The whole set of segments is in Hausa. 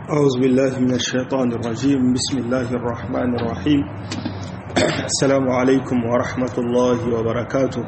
أعوذ بالله من الشيطان الرجيم بسم الله الرحمن الرحيم السلام عليكم ورحمة الله وبركاته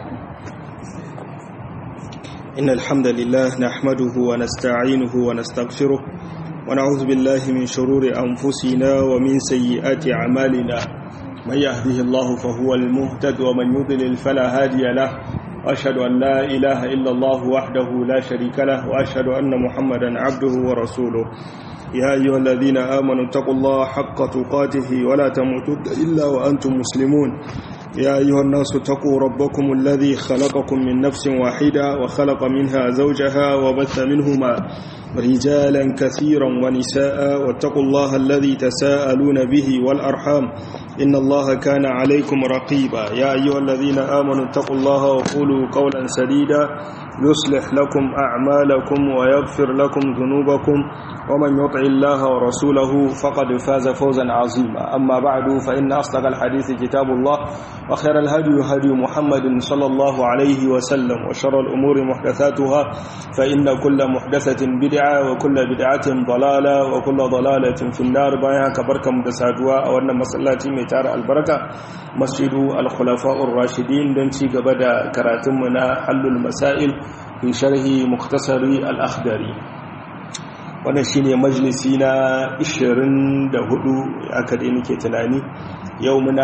إن الحمد لله نحمده ونستعينه ونستغفره ونعوذ بالله من شرور أنفسنا ومن سيئات أعمالنا من يهده الله فهو المهتد ومن يضلل فلا هادي له وأشهد أن لا إله إلا الله وحده لا شريك له وأشهد أن محمدا عبده ورسوله يا أيها الذين آمنوا اتقوا الله حق تقاته ولا تموتن إلا وأنتم مسلمون يا أيها الناس اتقوا ربكم الذي خلقكم من نفس واحدة وخلق منها زوجها وبث منهما رجالا كثيرا ونساء واتقوا الله الذي تساءلون به والأرحام إن الله كان عليكم رقيبا يا أيها الذين آمنوا اتقوا الله وقولوا قولا سديدا يصلح لكم أعمالكم ويغفر لكم ذنوبكم ومن يطع الله ورسوله فقد فاز فوزا عظيما أما بعد فإن أصدق الحديث كتاب الله وخير الهدي هدي محمد صلى الله عليه وسلم وشر الأمور محدثاتها فإن كل محدثة بدعة وكل بدعة ضلالة وكل ضلالة في النار بايها كبركة مدسادوا أو أن مسلاتي ميتار البركة مسجد الخلفاء الراشدين دنشي قبدا كراتمنا حل المسائل في شرح مختصر الأخدري wannan shine majalisi na 24 aka dai nake tunani yau muna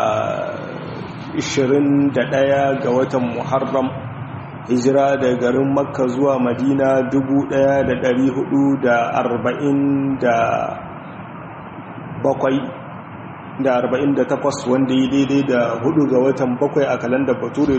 21 ga watan muharram hijira da garin makka zuwa madina 1447 da 48 wanda yi daidai da 4 ga watan bakwai a kalandar bature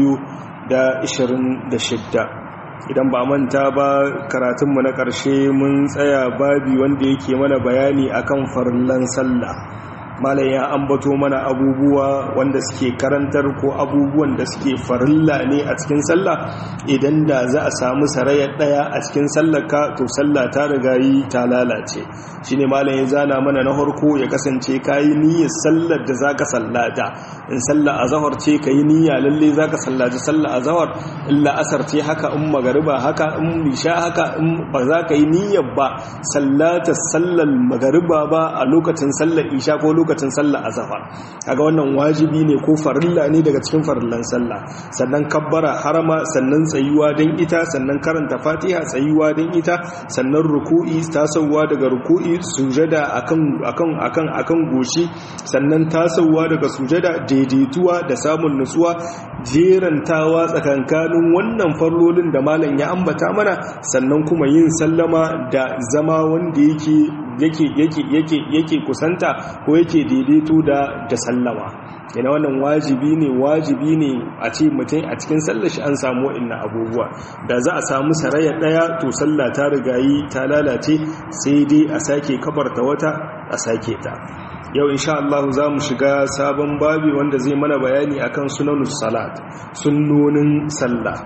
2026 idan ba manta ba karatunmu na ƙarshe mun tsaya babi wanda yake mana bayani akan farillan sallah malam ya ambato mana abubuwa wanda suke karantar ko abubuwan da suke farilla ne a cikin sallah idan da za a samu sarayar daya a cikin sallaka to sallah ta riga yi ta lalace shine malam ya zana mana na harko ya kasance kayi niyyar sallar da zaka sallata in sallah azhar ce kayi niyya lalle zaka sallaci sallah azhar illa asar ce haka in magariba haka in isha haka in ba za ka yi niyyar ba sallata sallar magariba ba a lokacin sallar isha ko lokacin sallah azhar kaga wannan wajibi ne ko farilla ne daga cikin farillan sallah sannan kabbara harama sannan tsayuwa dan ita sannan karanta fatiha tsayuwa dan ita sannan ruku'i tasowa daga ruku'i sujada akan akan akan akan goshi sannan tasowa daga sujada daidaituwa da samun nutsuwa jerantawa tsakankanin wannan farlolin da malam ya ambata mana sannan kuma yin sallama da zama wanda yake yake yake yake yake kusanta ko yake daidaito da da sallama yana wannan wajibi ne wajibi ne a ce mutum a cikin sallar shi an samu wa'annan abubuwa da za a samu saraya daya to sallah ta rigayi ta lalace sai dai a sake kabarta wata a sake ta yau insha Allah za mu shiga sabon babi wanda zai mana bayani akan sunanus salat sunnonin sallah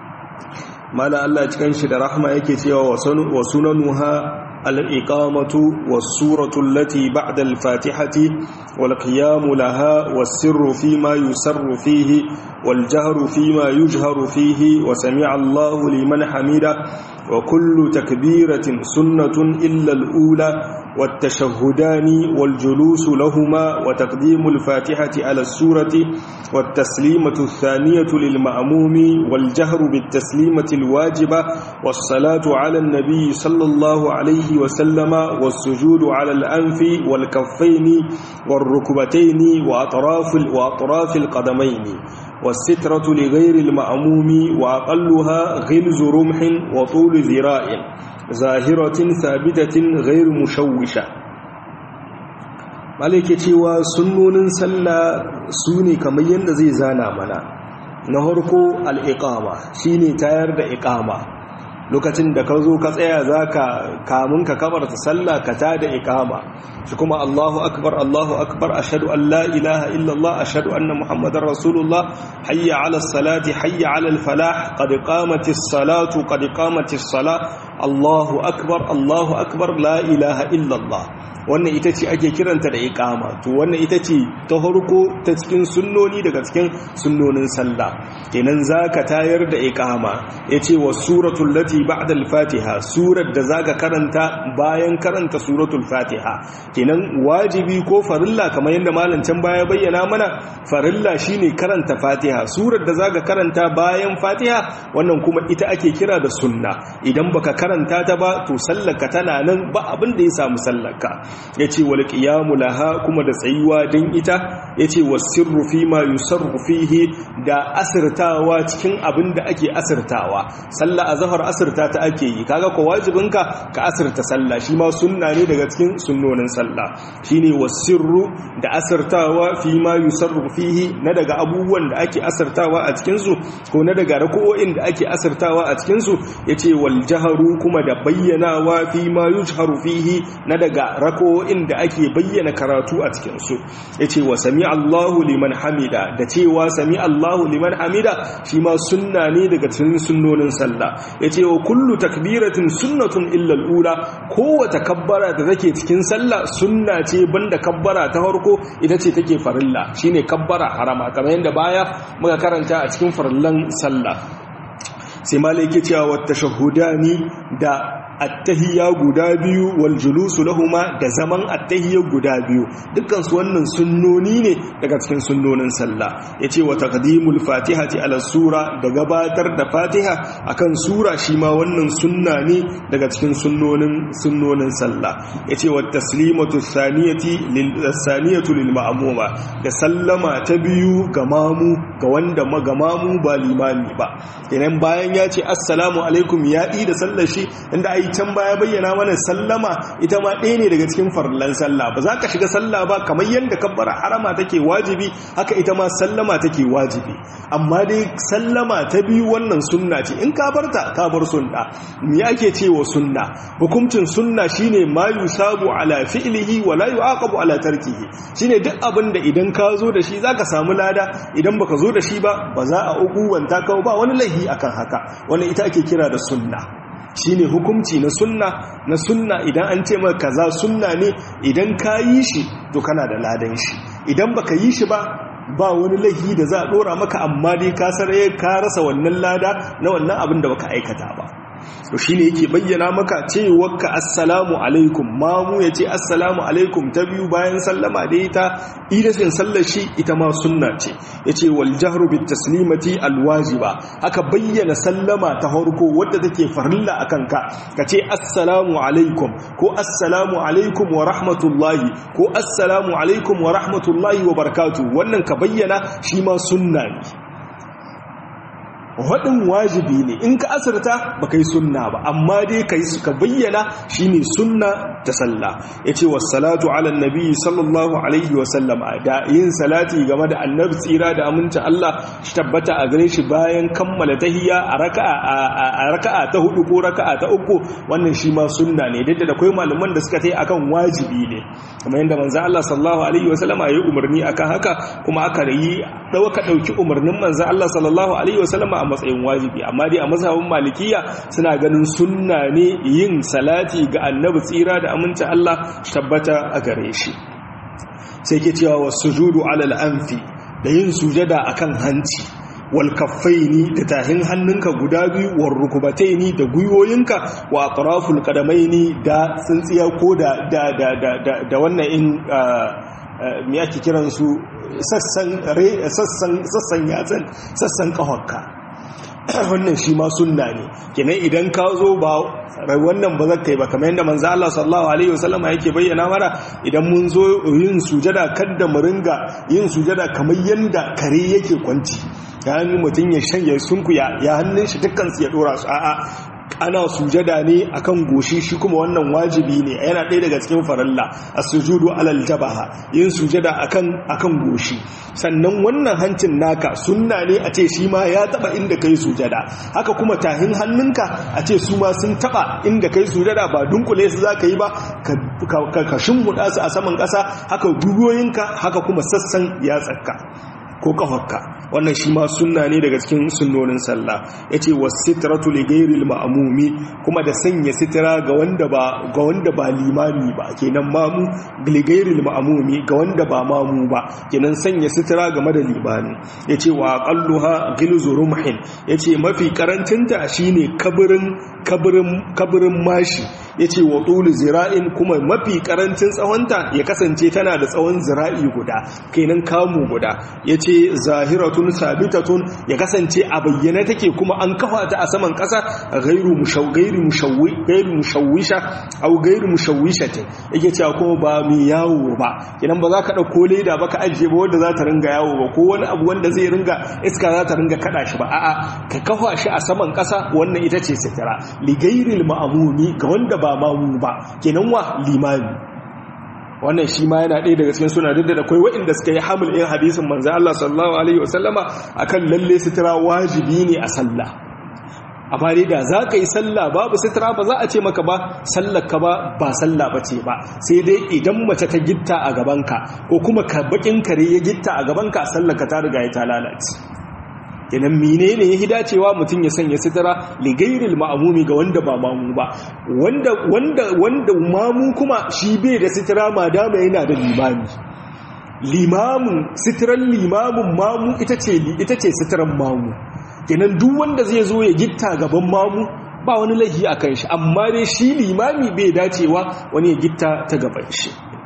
mala Allah cikin shi da rahma yake cewa wa sunanuha الإقامة والسورة التي بعد الفاتحة والقيام لها والسر فيما يسر فيه والجهر فيما يجهر فيه وسمع الله لمن حمده وكل تكبيرة سنة إلا الأولى والتشهدان والجلوس لهما وتقديم الفاتحة على السورة والتسليمة الثانية للمأموم والجهر بالتسليمة الواجبة والصلاة على النبي صلى الله عليه وسلم والسجود على الأنف والكفين والركبتين وأطراف, وأطراف القدمين والسترة لغير المأموم وأقلها غلز رمح وطول ذراع ظاهرة ثابتة غير مشوشة malike cewa sunnonin sallah su ne kamar yadda zai zana mana na harko al'iƙama shi ne tayar da iƙama lokacin da ka zo ka tsaya za ka kamun ka kabarta sallah ka ta da iƙama shi kuma allahu akbar allahu akbar ashadu an la ilaha illallah ashadu anna muhammadar rasulullah hayya ala salati hayya ala falah qad qamatis salatu qad qamatis salah Allahu akbar Allahu akbar la ilaha illallah wannan ita ce ake kiranta da iqama to wannan ita ce ta farko ta cikin sunnoni daga cikin sunnonin sallah kenan zaka tayar da iqama yace wa suratul lati ba'da al-fatiha surar da zaka karanta bayan karanta suratul fatiha kenan wajibi ko farilla kamar yadda malam can baya bayyana mana farilla shine karanta fatiha surar da zaka karanta bayan fatiha wannan kuma ita ake kira da sunna idan baka karanta ta ba to sallarka tana nan ba abin da ya samu sallarka yace wal qiyamu laha kuma da tsayuwa dan ita yace wasirru fi ma yusarru fihi da asirtawa cikin abin da ake asirtawa sallah azhar asirta ta ake yi kaga ko wajibinka ka asirta sallah shi ma sunna ne daga cikin sunnonin sallah shine wasirru da asirtawa fi ma yusarru fihi na daga abubuwan da ake asirtawa a cikin su ko na daga rako'o'in da ake asirtawa a cikin su yace wal jaharu kuma da bayyanawa fi ma yujharu fihi na daga rako'o'in da ake bayyana karatu a cikin su yace wa sami Allahu liman hamida da cewa sami Allahu liman hamida shi ma sunna ne daga cikin sunnonin sallah yace wa kullu takbiratin sunnatun illa al-ula kowace kabbara da take cikin sallah sunna ce banda kabbara ta farko ita ce take farilla shine kabbara harama kamar yadda baya muka karanta a cikin farillan sallah sai malai yake cewa wa tashahhudani da attahiyya guda biyu wal julusu lahuma da zaman attahiyya guda biyu dukkan su wannan sunnoni ne daga cikin sunnonin sallah yace wa taqdimul fatihati ala sura da gabatar da fatiha akan sura shi ma wannan sunna ne daga cikin sunnonin sunnonin sallah yace wa taslimatu thaniyati lil thaniyatu lil ma'muma da sallama ta biyu ga mamu ga wanda ga mamu ba limami ba kenan bayan ya ce assalamu alaikum ya da sallar shi inda ai can baya bayyana mana sallama ita ma ɗaya ne daga cikin farlan sallah ba za ka shiga sallah ba kamar yadda kabbara harama take wajibi haka ita ma sallama take wajibi amma dai sallama ta biyu wannan sunna ce in ka barta ka bar sunna me ake cewa sunna hukuncin sunna shine ma yusabu ala fi'lihi wa la yu'aqabu ala tarkihi shine duk abin da idan ka zo da shi zaka samu lada idan baka zo da shi ba ba za a ukuwanta ka ba wani laihi akan haka wannan ita ake kira da sunna shine hukunci na sunna na sunna idan an ce maka kaza sunna ne idan ka yi shi to kana da ladan shi idan baka yi shi ba ba wani laifi da za a dora maka amma dai ka saraye ka rasa wannan lada na wannan abin da baka aikata ba to shine yake bayyana maka cewarka assalamu alaikum mamu ya ce assalamu alaikum ta biyu bayan sallama da ita idasin sallar shi ita ma sunna ce ya ce wal jahru bit taslimati alwajiba haka bayyana sallama ta harko wadda take farilla a kanka ka ce assalamu alaikum ko assalamu alaikum wa rahmatullahi ko assalamu alaikum wa rahmatullahi wa barakatu wannan ka bayyana shi ma sunna ne waɗin wajibi ne in ka asirta ba kai sunna ba amma dai ka yi suka bayyana shi ne sunna ta sallah ya ce wasalatu ala nabi sallallahu alaihi wasallama da yin salati game da annabi tsira da aminta Allah shi tabbata a gare shi bayan kammala tahiyya a raka'a ta hudu ko raka'a ta uku wannan shi ma sunna ne duk da akwai malaman da suka tai akan wajibi ne kamar yadda manzo Allah sallallahu alaihi wasallama ya yi umarni akan haka kuma aka yi dauka dauki umarnin manzo Allah sallallahu alaihi wasallama a matsayin wajibi amma dai a mazhabin malikiya suna ganin sunna ne yin salati ga annabi tsira da aminta Allah tabbata a gare shi sai ke cewa wasujudu alal anfi da yin sujada akan hanci wal kaffaini da tahin hannunka guda biyu wal rukubataini da gwiwoyinka wa atraful qadamaini da tsintsiya ko da da da da da wannan in me ake kiransu sassan sassan sassan yatsan sassan kafarka wannan shi ma sunna ne kenan idan ka zo ba wannan ba zaka yi ba kamar yadda manzo Allah sallallahu alaihi wasallam yake bayyana mana idan mun zo yin sujada kada mu ringa yin sujada kamar yanda kare yake kwanci ya hannun mutum ya shanye sunku ya hannun shi dukkan su ya dora su a'a ana sujada ne akan goshi shi kuma wannan wajibi ne yana ɗaya daga cikin faralla as-sujudu alal jabaha yin sujada akan akan goshi sannan wannan hancin naka sunna ne a ce shi ma ya taba inda kai sujada haka kuma tahin hannunka a ce su ma sun taba inda kai sujada ba dunkule su zaka yi ba ka ka shimmuda su a saman ƙasa haka gugoyinka haka kuma sassan yatsarka ko kafarka wannan shi ma sunna ne daga cikin sunnonin sallah yace wasitratu li ghairil ma'mumi kuma da sanya sitira ga wanda ba ga wanda ba limami ba kenan mamu li ghairil ma'mumi ga wanda ba mamu ba kenan sanya sitira game da limami yace wa aqalluha ghilzu rumhin yace mafi karancinta shine kabirin kabirin kabirin mashi yace wa tulu zira'in kuma mafi karancin tsawonta ya kasance tana da tsawon zira'i guda kenan kamu guda yace zahiratun sabitatun ya kasance a bayyane take kuma an kafa ta a saman kasa ghairu mushawghairi mushawwi ghairu mushawwisha aw ghairu mushawwishatin yake cewa kuma ba mai yawo ba kenan ba za ka dauko leda ba ka ajiye ba wanda za ta ringa yawo ba ko wani abu wanda zai ringa iska za ta ringa kada shi ba a'a ka kafa shi a saman kasa wannan ita ce sitira li ghairil ma'mumi ga wanda ba mamu ba kenan wa limami wannan shi ma yana ɗaya daga cikin suna duk da akwai waɗanda suka yi hamil ɗin hadisin manzan Allah sallallahu alaihi wasallama akan lalle sitira wajibi ne a sallah amma dai da za ka yi sallah babu sitira ba za a ce maka ba sallar ka ba ba sallah ba ce ba sai dai idan mace ta gitta a gabanka ko kuma ka bakin kare ya gitta a gabanka sallar ka ta riga ya ta lalace kenan menene ya dacewa mutum ya sanya sitira ligairil ma'amumi ga wanda ba mamu ba wanda wanda wanda mamu kuma shi bai da sitira ma dama yana da limami limamin sitiran limamin mamu ita ce ita ce sitiran mamu kenan duk wanda zai zo ya gitta gaban mamu ba wani laifi a kan shi amma dai shi limami bai dacewa wani ya gitta ta gaban shi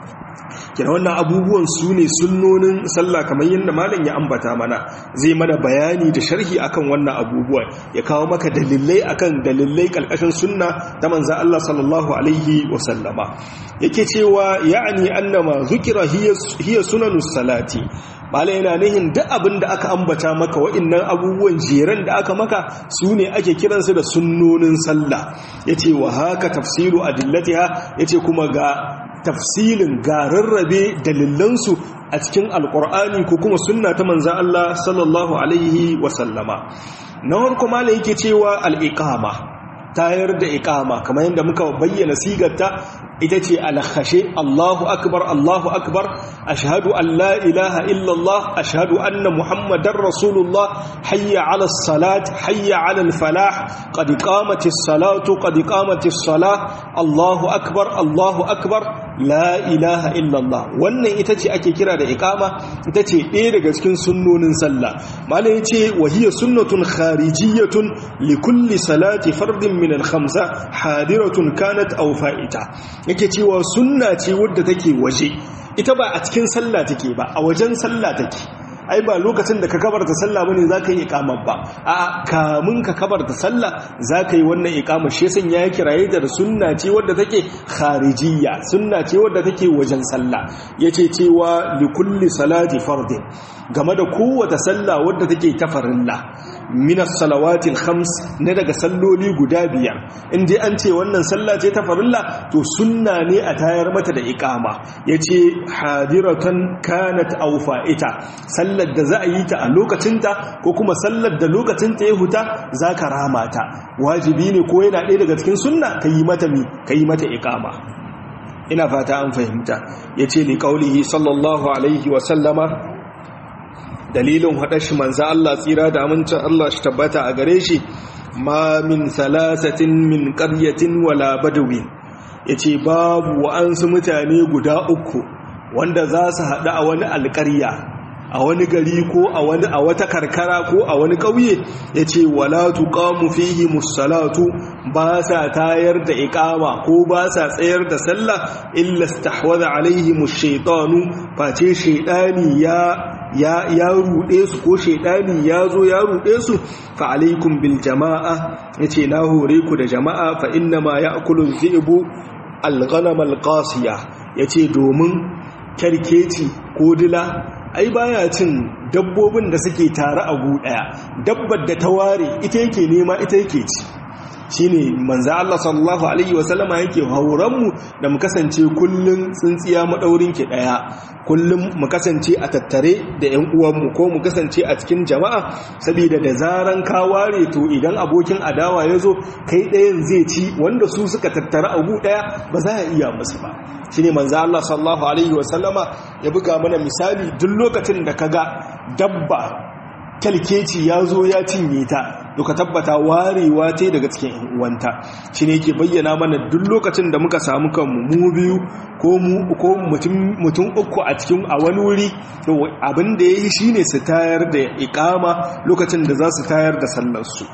kina wannan abubuwan su ne sunnonin sallah kamar yadda malam ya ambata mana zai mana bayani da sharhi akan wannan abubuwan ya kawo maka dalilai akan dalilai kalkashin sunna ta manzo Allah sallallahu alaihi wa sallama yake cewa ya'ni annama zukira hiya sunanus salati bala yana nihin duk abin da aka ambata maka wa'annan abubuwan jeran da aka maka su ne ake kiransu da sunnonin sallah yace wa haka tafsiru adillatiha yace kuma ga tafsilin ga rarrabe dalilansu a cikin alkur'ani ko kuma sunna ta manza Allah sallallahu alaihi wasallama na harko mala yake cewa al'iƙama tayar da iƙama kamar yadda muka bayyana sigarta ita ce alhashe Allahu akbar Allahu akbar ashhadu an la ilaha illallah ashhadu anna muhammadar rasulullah hayya ala salat hayya ala falah qad qamatis salatu qad qamatis salah Allahu akbar Allahu akbar la ilaha illallah wannan ita ce ake kira da iqama ita ce ɗaya daga cikin sunnonin sallah malai yace wa hiya sunnatun kharijiyatun li kulli salati fardin min al-khamsa hadiratun kanat aw fa'ita yake cewa sunna ce wadda take waje ita ba a cikin sallah take ba a wajen sallah take ai ba lokacin da ka kabarta sallah bane zaka yi iqama ba a kamun ka kabarta sallah zaka yi wannan iqama shi yasan ya kiraye da sunna ce wadda take kharijiyya sunna ce wadda take wajen sallah yace cewa li kulli salati fardin game da kowace sallah wadda take ta farilla minas salawatil khams na daga salloli guda biyar in dai an ce wannan sallah ce ta farilla to sunna ne a tayar mata da iqama yace hadiratan kanat aw fa'ita sallar da za a yi ta a lokacinta ko kuma sallar da lokacinta ya huta zaka rama ta wajibi ne ko yana ɗaya daga cikin sunna kayi mata mi kayi mata iqama ina fata an fahimta yace li qaulihi sallallahu alaihi wa sallama dalilin haɗa shi manza Allah tsira da amincin Allah shi tabbata a gare shi ma min salasatin min ƙaryatin wala badawin ya ce babu wa'ansu mutane guda uku wanda za su haɗu a wani alƙarya a wani gari ko a wani a wata karkara ko a wani ƙauye ya ce wala tuqamu fihi musallatu ba sa tayar da iqama ko ba sa tsayar da sallah illa istahwadha alaihim ash-shaytanu face shaytani ya ya ya rude su ko shaytani ya zo ya rude su fa alaikum bil jama'a yace na hore ku da jama'a fa inna ma ya'kulu dhi'bu al-ghanam al-qasiya yace domin karkeci ko dila ai baya cin dabbobin da suke tare a gu daya dabbar da ta ware ita yake nema ita yake ci shine manzo Allah sallallahu alaihi wasallama yake hauran mu da mu kasance kullun tsintsiya madaurin ki daya kullum mu kasance a tattare da ƴan uwan mu ko mu kasance a cikin jama'a saboda da zaran ka ware to idan abokin adawa yazo kai ɗayan zai ci wanda su suka tattara a gu daya ba za a iya musu ba shine manzo Allah sallallahu alaihi wasallama ya buga mana misali duk lokacin da kaga dabba kalkeci ya zo ya cinye ta duka tabbata warewa ta daga cikin uwanta shi ne ke bayyana mana duk lokacin da muka samu kanmu mu biyu ko mutum uku a cikin a wani wuri abin da ya yi shi ne su tayar da ikama lokacin da za su tayar da sallarsu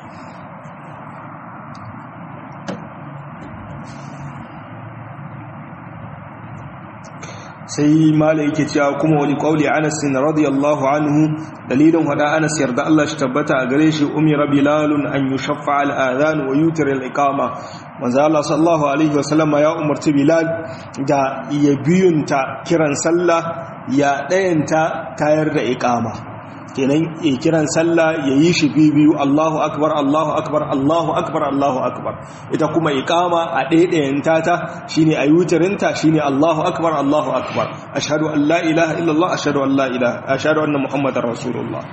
sai mala yake cewa kuma wani kauli anas radiyallahu anhu dalilin hada anas yarda Allah shi tabbata a gare shi umira bilalun an yushaffa al-adhan wa yutir al-iqama manzo Allah sallallahu alaihi wasallam ya umarci bilal da ya biyunta kiran sallah ya dayanta tayar da iqama kenan ya kiran sallah ya yi shi biyu Allahu akbar Allahu akbar Allahu akbar Allahu akbar ita kuma iqama a ɗaiɗayanta ta shine ayutarinta shine Allahu akbar Allahu akbar ashhadu an la ilaha illallah ashhadu an la ilaha ashhadu anna muhammadar rasulullah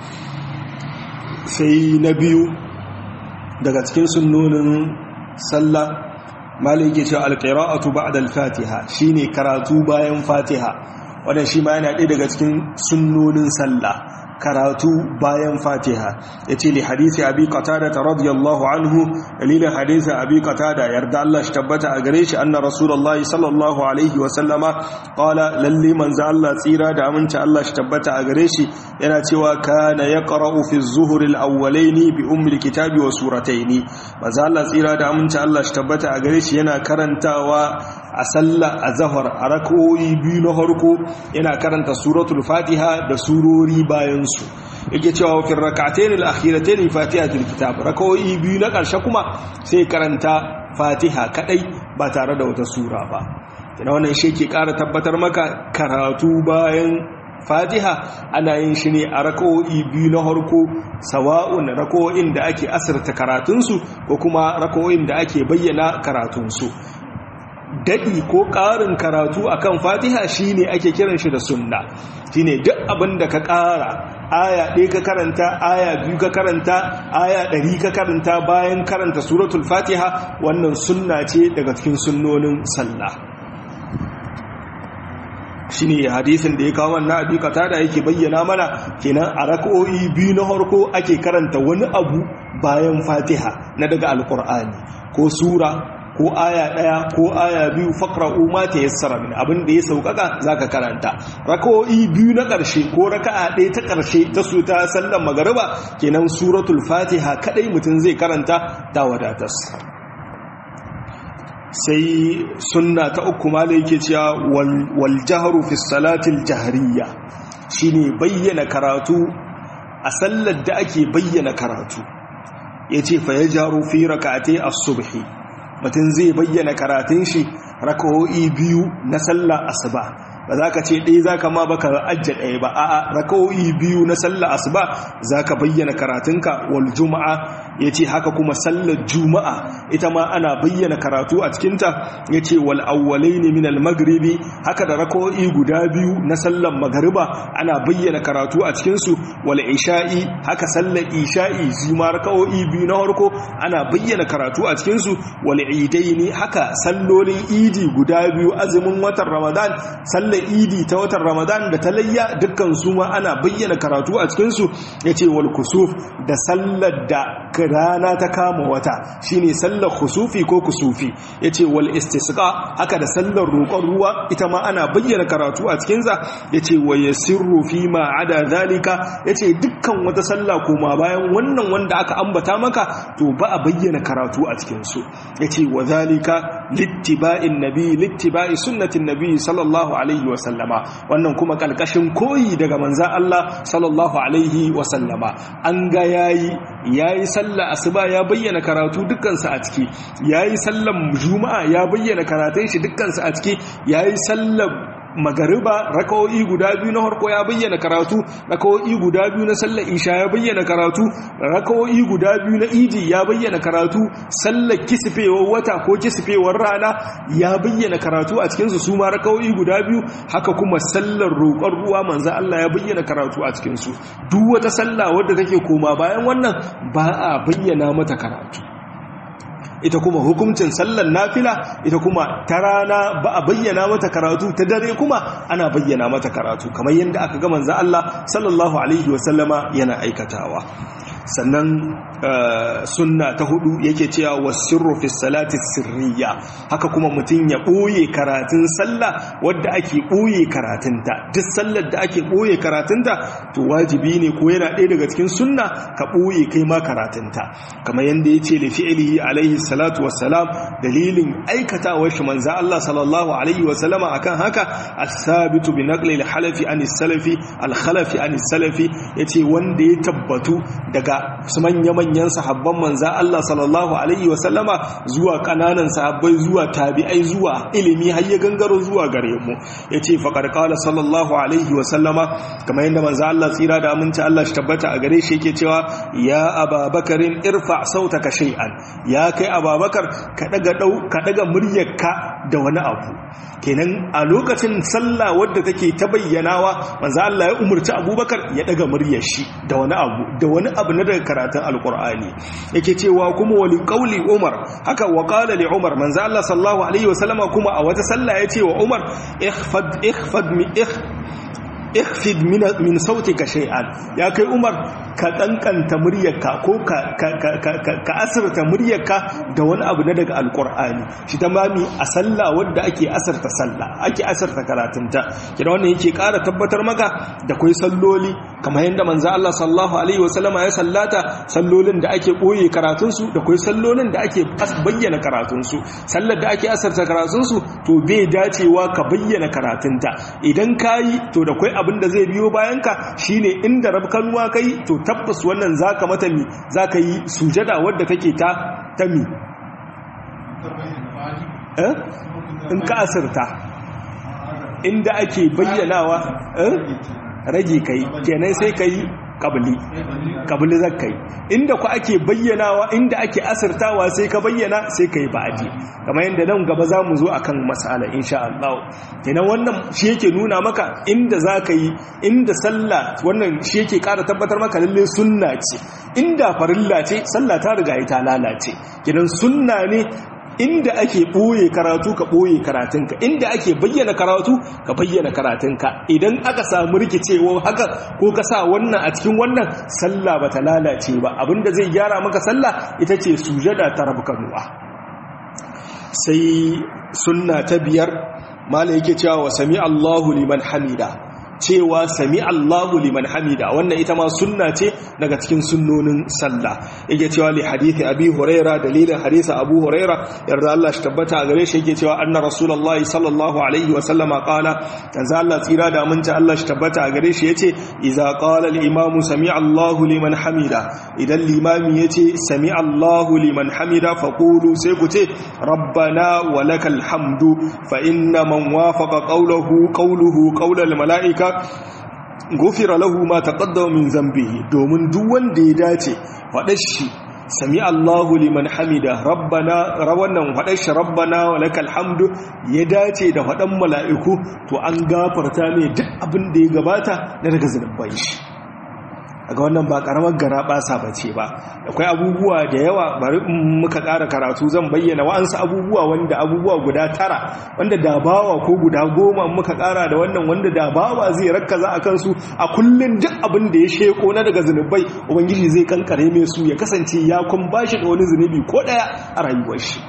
sai na biyu daga cikin sunnonin sallah malai ke cewa alqira'atu ba'da al-fatiha shine karatu bayan fatiha wannan shi ma yana ɗaya daga cikin sunnonin sallah karatu bayan fatiha ya ce li hadisi abi qatada ta radiyallahu anhu dalilin hadisi abi qatada yarda Allah shi tabbata a gare shi anna rasulullahi sallallahu alaihi wa sallama qala lalli manzo Allah tsira da aminci Allah shi tabbata a gare shi yana cewa kana yaqra'u fi az-zuhr al-awwalayn bi ummi al-kitabi wa suratayn manzo Allah tsira da aminci Allah shi tabbata a gare shi yana karantawa a sallah a zahar a rakoyi biyu na harko yana karanta suratul fatiha da surori bayansu yake cewa wafin rakatayn al-akhiratayn fatihatul kitab rakoyi biyu na ƙarshe kuma sai karanta fatiha kadai ba tare da wata sura ba kina wannan shi ke ƙara tabbatar maka karatu bayan fatiha ana yin shi ne a rako'i biyu na harko sawa'un rako'in da ake asirta karatunsu ko kuma rako'in da ake bayyana karatunsu daɗi ko ƙarin karatu akan fatiha shine ake kiran shi da sunna shine duk abin da ka ƙara aya ɗaya ka karanta aya biyu ka karanta aya ɗari ka karanta bayan karanta suratul fatiha wannan sunna ce daga cikin sunnonin sallah shine hadisin da ya kawo wannan abi da yake bayyana mana kenan a rak'o'i biyu na harko ake karanta wani abu bayan fatiha na daga alkur'ani ko sura ko aya ɗaya ko aya biyu fakra'u ma ta yassara min abin da ya sauƙaƙa zaka karanta raka'o'i biyu na ƙarshe ko raka'a ɗaya ta ƙarshe ta su ta sallan magariba kenan suratul fatiha kadai mutum zai karanta ta wadatas sai sunna ta uku ma yake cewa wal jahru fi salatil jahriya shine bayyana karatu a sallar da ake bayyana karatu yace fa yajaru fi rak'ati as-subhi mutum zai bayyana karatun shi rakawo'i biyu na sallah asuba ba za ka ce ɗaya za ka ma baka ajja ɗaya ba a rakawo'i biyu na sallah asuba za ka bayyana karatunka wal juma'a ya ce haka kuma sallar juma'a ita ma ana bayyana karatu a cikinta ya ce wal awwalai ne min magribi haka da rakawo'i guda biyu na sallar magariba ana bayyana karatu a cikinsu wal isha'i haka sallar isha'i zima rakawo'i biyu na harko ana bayyana karatu a cikinsu wal idaini haka sallolin idi guda biyu azumin watan ramadan sallar idi ta watan ramadan da ta layya dukkan su ma ana bayyana karatu a cikinsu ya ce wal kusuf da sallar da rana ta kama wata shine sallar kusufi ko kusufi ya ce wal istisqa haka da sallar roƙon ruwa ita ma ana bayyana karatu a cikinsa ya ce wa yasirru fi ma ada zalika ya ce dukkan wata sallah koma bayan wannan wanda aka ambata maka to ba a bayyana karatu a cikinsu ya ce wa zalika littiba'in nabi littiba'i sunnatin nabi sallallahu alaihi wa sallama wannan kuma kalkashin koyi daga manza Allah sallallahu alaihi wa sallama an ga yayi yayi sallah asuba ya bayyana karatu dukkansa a ciki yayi sallan juma'a ya bayyana karatun shi dukkansa a ciki yayi sallar magariba rakawo'i guda biyu na harko ya bayyana karatu rakawo'i guda biyu na sallar isha ya bayyana karatu rakawo'i guda biyu na idi ya bayyana karatu sallar kisfewar wata ko kisfewar rana ya bayyana karatu a cikinsu su ma rakawo'i guda biyu haka kuma sallar roƙon ruwa manzo Allah ya bayyana karatu a cikinsu duk wata sallah wadda take koma bayan wannan ba a bayyana mata karatu ita kuma hukuncin sallar nafila ita kuma ta rana ba a bayyana mata karatu ta dare kuma ana bayyana mata karatu kamar yadda aka ga manzo Allah sallallahu alaihi wasallama yana aikatawa sannan sunna ta hudu yake cewa wasirru fi salati sirriya haka kuma mutum ya boye karatun sallah wadda ake boye karatunta duk sallar da ake boye karatunta to wajibi ne ko yana ɗaya daga cikin sunna ka boye kai ma karatunta kamar yanda yace li fi'lihi alaihi salatu wassalam dalilin aikatawar shi manzo Allah sallallahu alaihi wasallama akan haka as-sabitu bi naqli al-halafi an salafi al-khalafi an salafi yace wanda ya tabbatu daga su manya-manyan sahabban manza Allah sallallahu Alaihi wasallama zuwa kananan sahabbai zuwa tabi'ai zuwa ilimi har ya gangaro zuwa gare mu ya ce faƙar ƙala sallallahu Alaihi wasallama kamar yadda manza Allah tsira da aminci Allah shi tabbata a gare shi yake cewa ya ababakarin irfa sauta ka shay'an ya kai ababakar ka daga muryarka da wani abu kenan a lokacin sallah wadda take ta bayyanawa manzo Allah ya umurci Abubakar ya daga muryar shi da wani abu da wani abu na daga karatun alqur'ani yake cewa kuma wali qauli Umar haka wa qala li Umar manzo Allah sallallahu alaihi wasallama kuma a wata sallah yace wa Umar ikhfad ikhfad mi ikh ikhfid min sautika shay'an ya kai Umar ka kankanta muryarka ko ka ka asirta muryarka da wani abu na daga alqur'ani shi tamami a sallah wanda ake asirta sallah ake asirta karatunta kina wannan yake ƙara tabbatar maka da kai salloli kamar yadda manzo Allah sallallahu alaihi wasallama ya sallata sallolin da ake boye karatun su da kai sallolin da ake bayyana karatun su sallar da ake asirta karatun su to bai dacewa ka bayyana karatunta idan kayi to da kai abin da zai biyo bayanka shine inda rabkanuwa kai to tabbas wannan zaka mata mi zaka yi sujada wadda take ta ta mi eh in ka asirta inda ake bayyanawa eh rage kai kenan sai kai kabili kabili zakai inda ku ake bayyanawa inda ake asirtawa sai ka bayyana sai kai ba'adi kamar yadda nan gaba za mu zo akan masala insha Allah kenan wannan shi yake nuna maka inda za ka yi inda sallah wannan shi yake ƙara tabbatar maka lalle sunna ce inda farilla ce sallah ta riga ta lalace kenan sunna ne inda ake ɓoye karatu ka ɓoye karatunka inda ake bayyana karatu ka bayyana karatunka idan aka samu rikicewa haka ko ka sa wannan a cikin wannan sallah ba ta lalace ba abinda zai gyara maka sallah ita ce sujada ta rabkanuwa sai sunna ta biyar mala yake cewa wa sami Allahu liman hamida cewa sami Allahu liman hamida wannan ita ma sunna ce daga cikin sunnonin sallah yake cewa li hadithi abi huraira dalilin hadisi abu huraira yarda Allah shi tabbata a gare shi yake cewa anna rasulullahi sallallahu alaihi wa sallama qala tanza Allah tsira da aminta Allah shi tabbata a gare shi yace idza qala al imam sami Allahu liman hamida idan limami yace sami Allahu liman hamida faqulu sai ku ce rabbana wa lakal hamdu fa inna man wafaqa qawluhu qawluhu qawlal malaika gufira lahu ma taqaddama min zambihi domin duk wanda ya dace faɗar shi sami Allahu liman hamida rabbana rawannan faɗar shi rabbana wa lakal hamdu ya dace da faɗan mala'iku to an gafarta mai duk abin da ya gabata na daga zunubai shi ga wannan ba karamar gara basa bace ba akwai abubuwa da yawa bari in muka ƙara karatu zan bayyana wa'ansu abubuwa wanda abubuwa guda tara wanda da bawa ko guda goma muka ƙara da wannan wanda da bawa zai rakkaza a kansu a kullun duk abin da ya sheko na daga zunubai ubangiji zai kankare mai su ya kasance ya kun bashi da wani zunubi ko ɗaya a rayuwar shi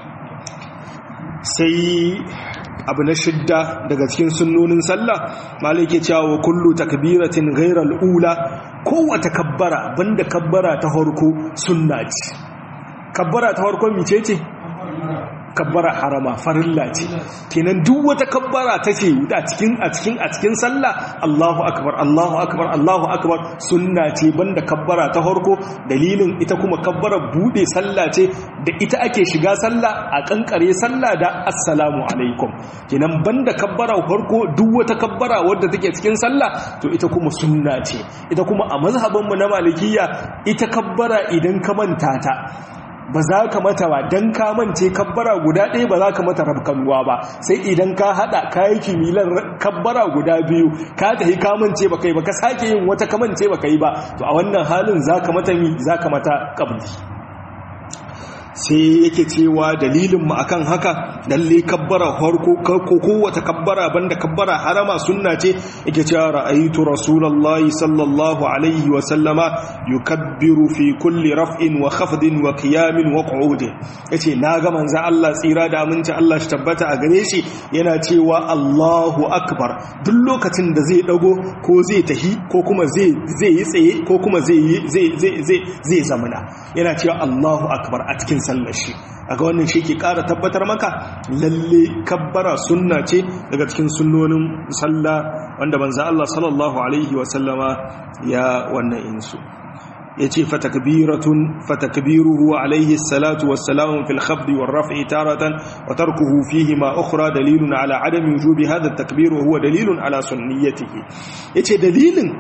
sai abu na shidda daga cikin sunnonin sallah malai ke cewa wa kullu takbiratin ghairal ula kowace kabbara banda kabbara ta farko sunna ce kabbara ta farko mice ce kabbara harama farilla ce kenan duk wata kabbara take a cikin a cikin a cikin sallah Allahu akbar Allahu akbar Allahu akbar sunna ce banda kabbara ta farko dalilin ita kuma kabbara bude sallah ce da ita ake shiga sallah a kankare sallah da assalamu alaikum kenan banda kabbara farko duk wata kabbara wadda take cikin sallah to ita kuma sunna ce ita kuma a mazhabin mu na malikiyya ita kabbara idan ka manta ta ba za ka mata ba don ka mance kabbara guda ɗaya ba za ka mata rabkanuwa ba sai idan ka haɗa kayi kimilar kabbara guda biyu ka tafi ka mance ba kai ba ka sake yin wata kamance ba kai ba to a wannan halin za ka mata mi za ka mata ƙabli sai yake cewa dalilin mu akan haka lalle kabbara farko ko kowace kabbara banda kabbara harama sunna ce yake cewa ra'aytu rasulullahi sallallahu alaihi wa sallama yukabbiru fi kulli raf'in wa khafdin wa qiyamin wa qu'udin yace naga manzo Allah tsira da aminci Allah shi tabbata a gare shi yana cewa Allahu akbar duk lokacin da zai dago ko zai tahi ko kuma zai zai yi tsaye ko kuma zai zai zai zai zamana yana cewa Allahu akbar a cikin sallar shi aga wannan shi ke ƙara tabbatar maka lalle kabbara sunna ce daga cikin sunnonin sallah wanda manzo Allah sallallahu alaihi wa sallama ya wannan insu yace fatakbiratun fatakbiruhu alaihi salatu wassalamu fil khafd war raf'i taratan wa tarkuhu fihi ma ukhra dalilun ala adami wujubi hadha at-takbir wa huwa dalilun ala sunniyatihi yace dalilin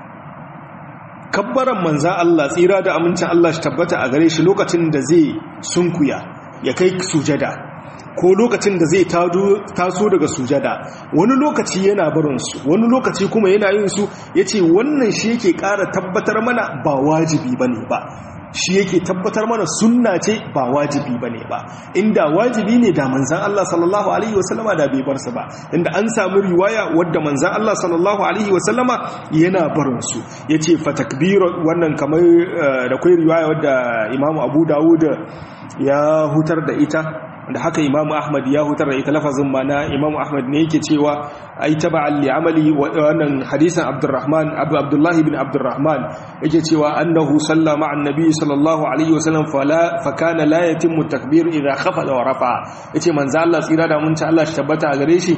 kabbaran manzan Allah tsira da amincin Allah shi tabbata a gare shi lokacin da zai sunkuya ya kai sujada ko lokacin da zai taso daga sujada wani lokaci yana barinsu wani lokaci kuma yana yin su ya ce wannan shi yake ƙara tabbatar mana ba wajibi ba ne ba shi yake tabbatar mana sunna ce ba wajibi ba ne ba inda wajibi ne da manzan Allah sallallahu Alaihi wasallama da bai barsa ba inda an samu riwaya wadda manzan Allah sallallahu Alaihi wasallama yana barinsu ya ce fatakbir wannan kamar da kwai riwaya wadda imamu abu dawud ya hutar da ita da haka imamu ahmad ya hutar da ita lafazin mana imamu ahmad ne yake cewa ai taba'an li amali wannan hadisin abdurrahman abu abdullah ibn abdurrahman yake cewa annahu salla ma'a annabi sallallahu alaihi wasallam fala fa kana la yatimmu takbir idha khafada wa rafa yace manzo Allah tsira da mun ta Allah shi tabbata a gare shi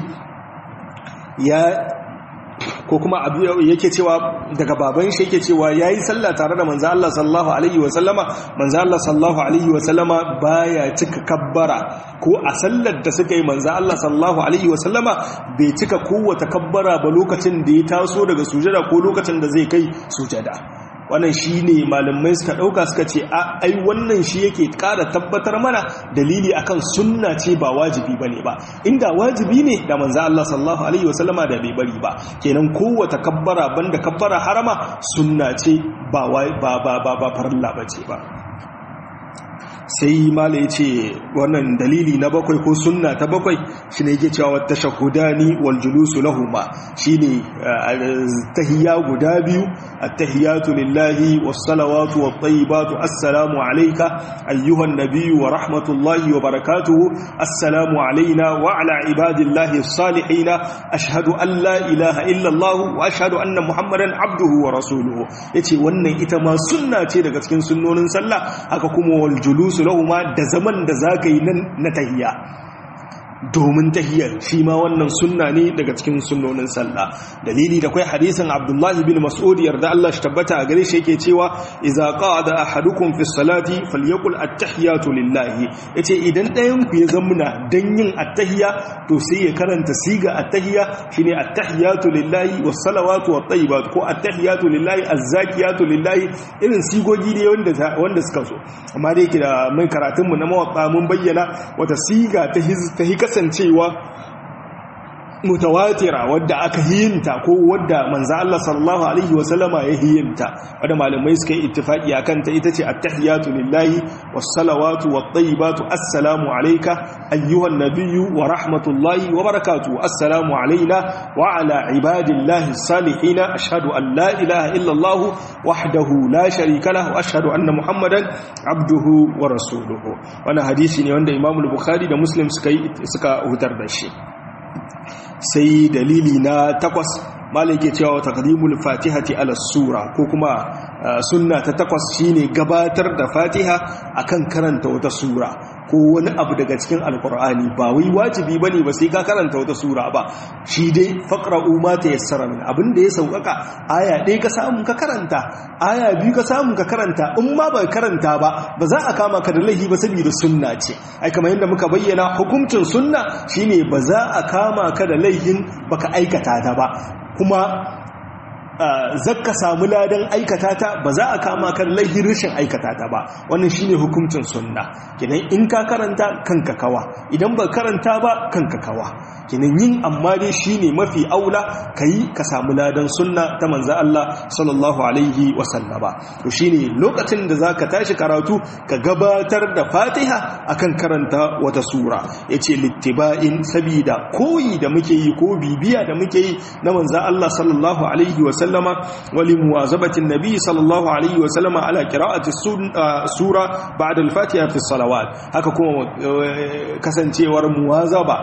ya ko kuma abu yake cewa daga baban shi yake cewa yayi sallah tare da manzo Allah sallallahu alaihi wa sallama manzo Allah sallallahu alaihi wa sallama baya cika kabbara ko a sallar da suka yi manzo Allah sallallahu alaihi wa sallama bai cika kowace kabbara ba lokacin da ya taso daga sujada ko lokacin da zai kai sujada wannan shi ne malamai suka ɗauka suka ce ai wannan shi yake ƙara tabbatar mana dalili akan sunna ce ba wajibi ba ne ba inda wajibi ne da manza Allah sallallahu Alaihi wasallama da bai bari ba kenan kowata kabbara banda kabbara harama sunna ce ba farilla ba ce ba sai mala ya ce wannan dalili na bakwai ko sunna ta bakwai shi ne yake cewa wata shahudani wal julusu lahuma shi ne tahiyya guda biyu attahiyatu lillahi was salawatu wat tayyibatu assalamu alayka ayyuhan nabiyyu wa rahmatullahi wa barakatuhu assalamu alayna wa ala ibadillahi salihin ashhadu an la ilaha illa allah wa ashhadu anna muhammadan abduhu wa rasuluhu yace wannan ita ma sunna ce daga cikin sunnonin sallah haka kuma wal julusu lahuma da zaman da za ka yi nan na tahiya domin tahiyar shi ma wannan sunna ne daga cikin sunnonin sallah dalili da kai hadisin abdullahi bin mas'ud yarda Allah shi tabbata a gare shi yake cewa idza qa'ada ahadukum fi salati falyaqul at-tahiyatu lillahi yace idan ɗayan ku ya zamuna dan yin at-tahiya to sai ya karanta siga at-tahiya shine at-tahiyatu lillahi was salawatu wat tayyibat ko at-tahiyatu lillahi az-zakiyatu lillahi irin sigogi ne wanda wanda suka so amma dai yake da mai karatun mu na mawaqa mun bayyana wata siga ta ta kasancewa mutawatira wadda aka hiyinta ko wadda manzo Allah sallallahu alaihi wasallama ya hiyinta wadda malamai suka yi ittifaki akan ta ita ce at-tahiyatu lillahi was-salawatu wat-tayyibatu assalamu alayka ayyuhan nabiyyu wa rahmatullahi wa barakatuh assalamu alayna wa ala ibadillahi salihin ashhadu an la ilaha illa Allah wahdahu la sharika lahu wa ashhadu anna muhammadan abduhu wa rasuluhu wannan hadisi ne wanda Imam al-Bukhari da Muslim suka suka hutar da shi sai dalili na takwas malai ke cewa taqdimul fatihati ala sura ko kuma sunna ta takwas shine gabatar da fatiha akan karanta wata sura ko wani abu daga cikin alkur'ani ba wai wajibi bane ba sai ka karanta wata sura ba shi dai faqra'u ma tayassara min abin da ya sauƙaƙa aya ɗaya ka samu ka karanta aya biyu ka samu ka karanta in ma ba karanta ba ba za a kama ka da laifi ba saboda sunna ce ai kamar yadda muka bayyana hukuncin sunna shine ba za a kama ka da laifin baka aikata ta ba kuma zakka samu ladan aikata ta ba za a kama kan laihin rashin aikata ta ba wannan shine hukuncin sunna kenan in ka karanta kanka kawa idan ba karanta ba kanka kawa kenan yin amma dai shine mafi aula kai ka samu ladan sunna ta manzo Allah sallallahu alaihi wa sallama to shine lokacin da zaka tashi karatu ka gabatar da Fatiha akan karanta wata sura yace littiba'in sabida koyi da muke yi ko bibiya da muke yi na manzo Allah sallallahu alaihi wa sallama wali muwazabatin nabi sallallahu alaihi wa sallama ala qira'ati sura ba'da al-fatiha fi salawat haka kuma kasancewar muwazaba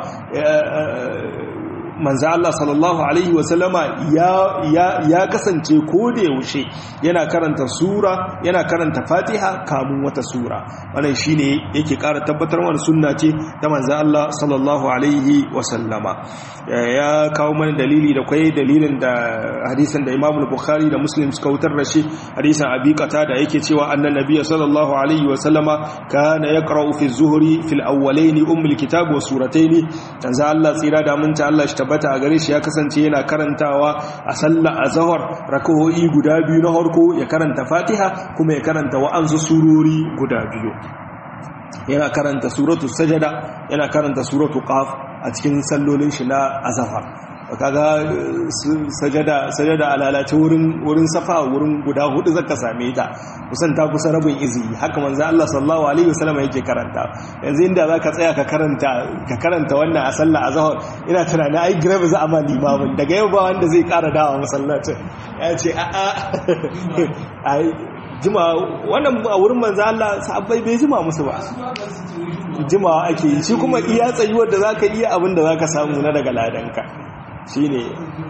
manzo Allah sallallahu alaihi wasallama ya ya ya kasance ko da yaushe yana karanta sura yana karanta Fatiha kamun wata sura wannan shine yake ƙara tabbatar mana sunna ce ta manzo Allah sallallahu alaihi wasallama ya kawo mana dalili da kai dalilin da hadisin da Imam Bukhari da Muslim suka wutar da shi hadisin Abi Qatada yake cewa annan nabiyyi sallallahu alaihi wasallama kana yaqra'u fi zuhri fil awwalayn ummul kitab wa suratayn manzo Allah tsira da mun ta Allah shi tabbata a gare shi ya kasance yana karantawa a sallar azhar rakawoyi guda biyu na harko ya karanta fatiha kuma ya karanta wa'anzu surori guda biyu yana karanta suratu sajada yana karanta suratu qaf a cikin sallolin shi na azhar kaga sajada sajada alalace wurin wurin safa wurin guda hudu zaka same ta kusan ta kusa rabin izi haka manzo Allah sallallahu alaihi wasallam yake karanta yanzu inda zaka tsaya ka karanta ka karanta wannan a sallah azhar ina tunanin ai grave za a ma limamin daga yau ba wanda zai kara dawa masallacin ya ce a a ai jima wannan a wurin manzo Allah sahabbai bai jima musu ba jimawa ake yi shi kuma iya tsayuwar da zaka iya abin da zaka samu na daga ladanka shine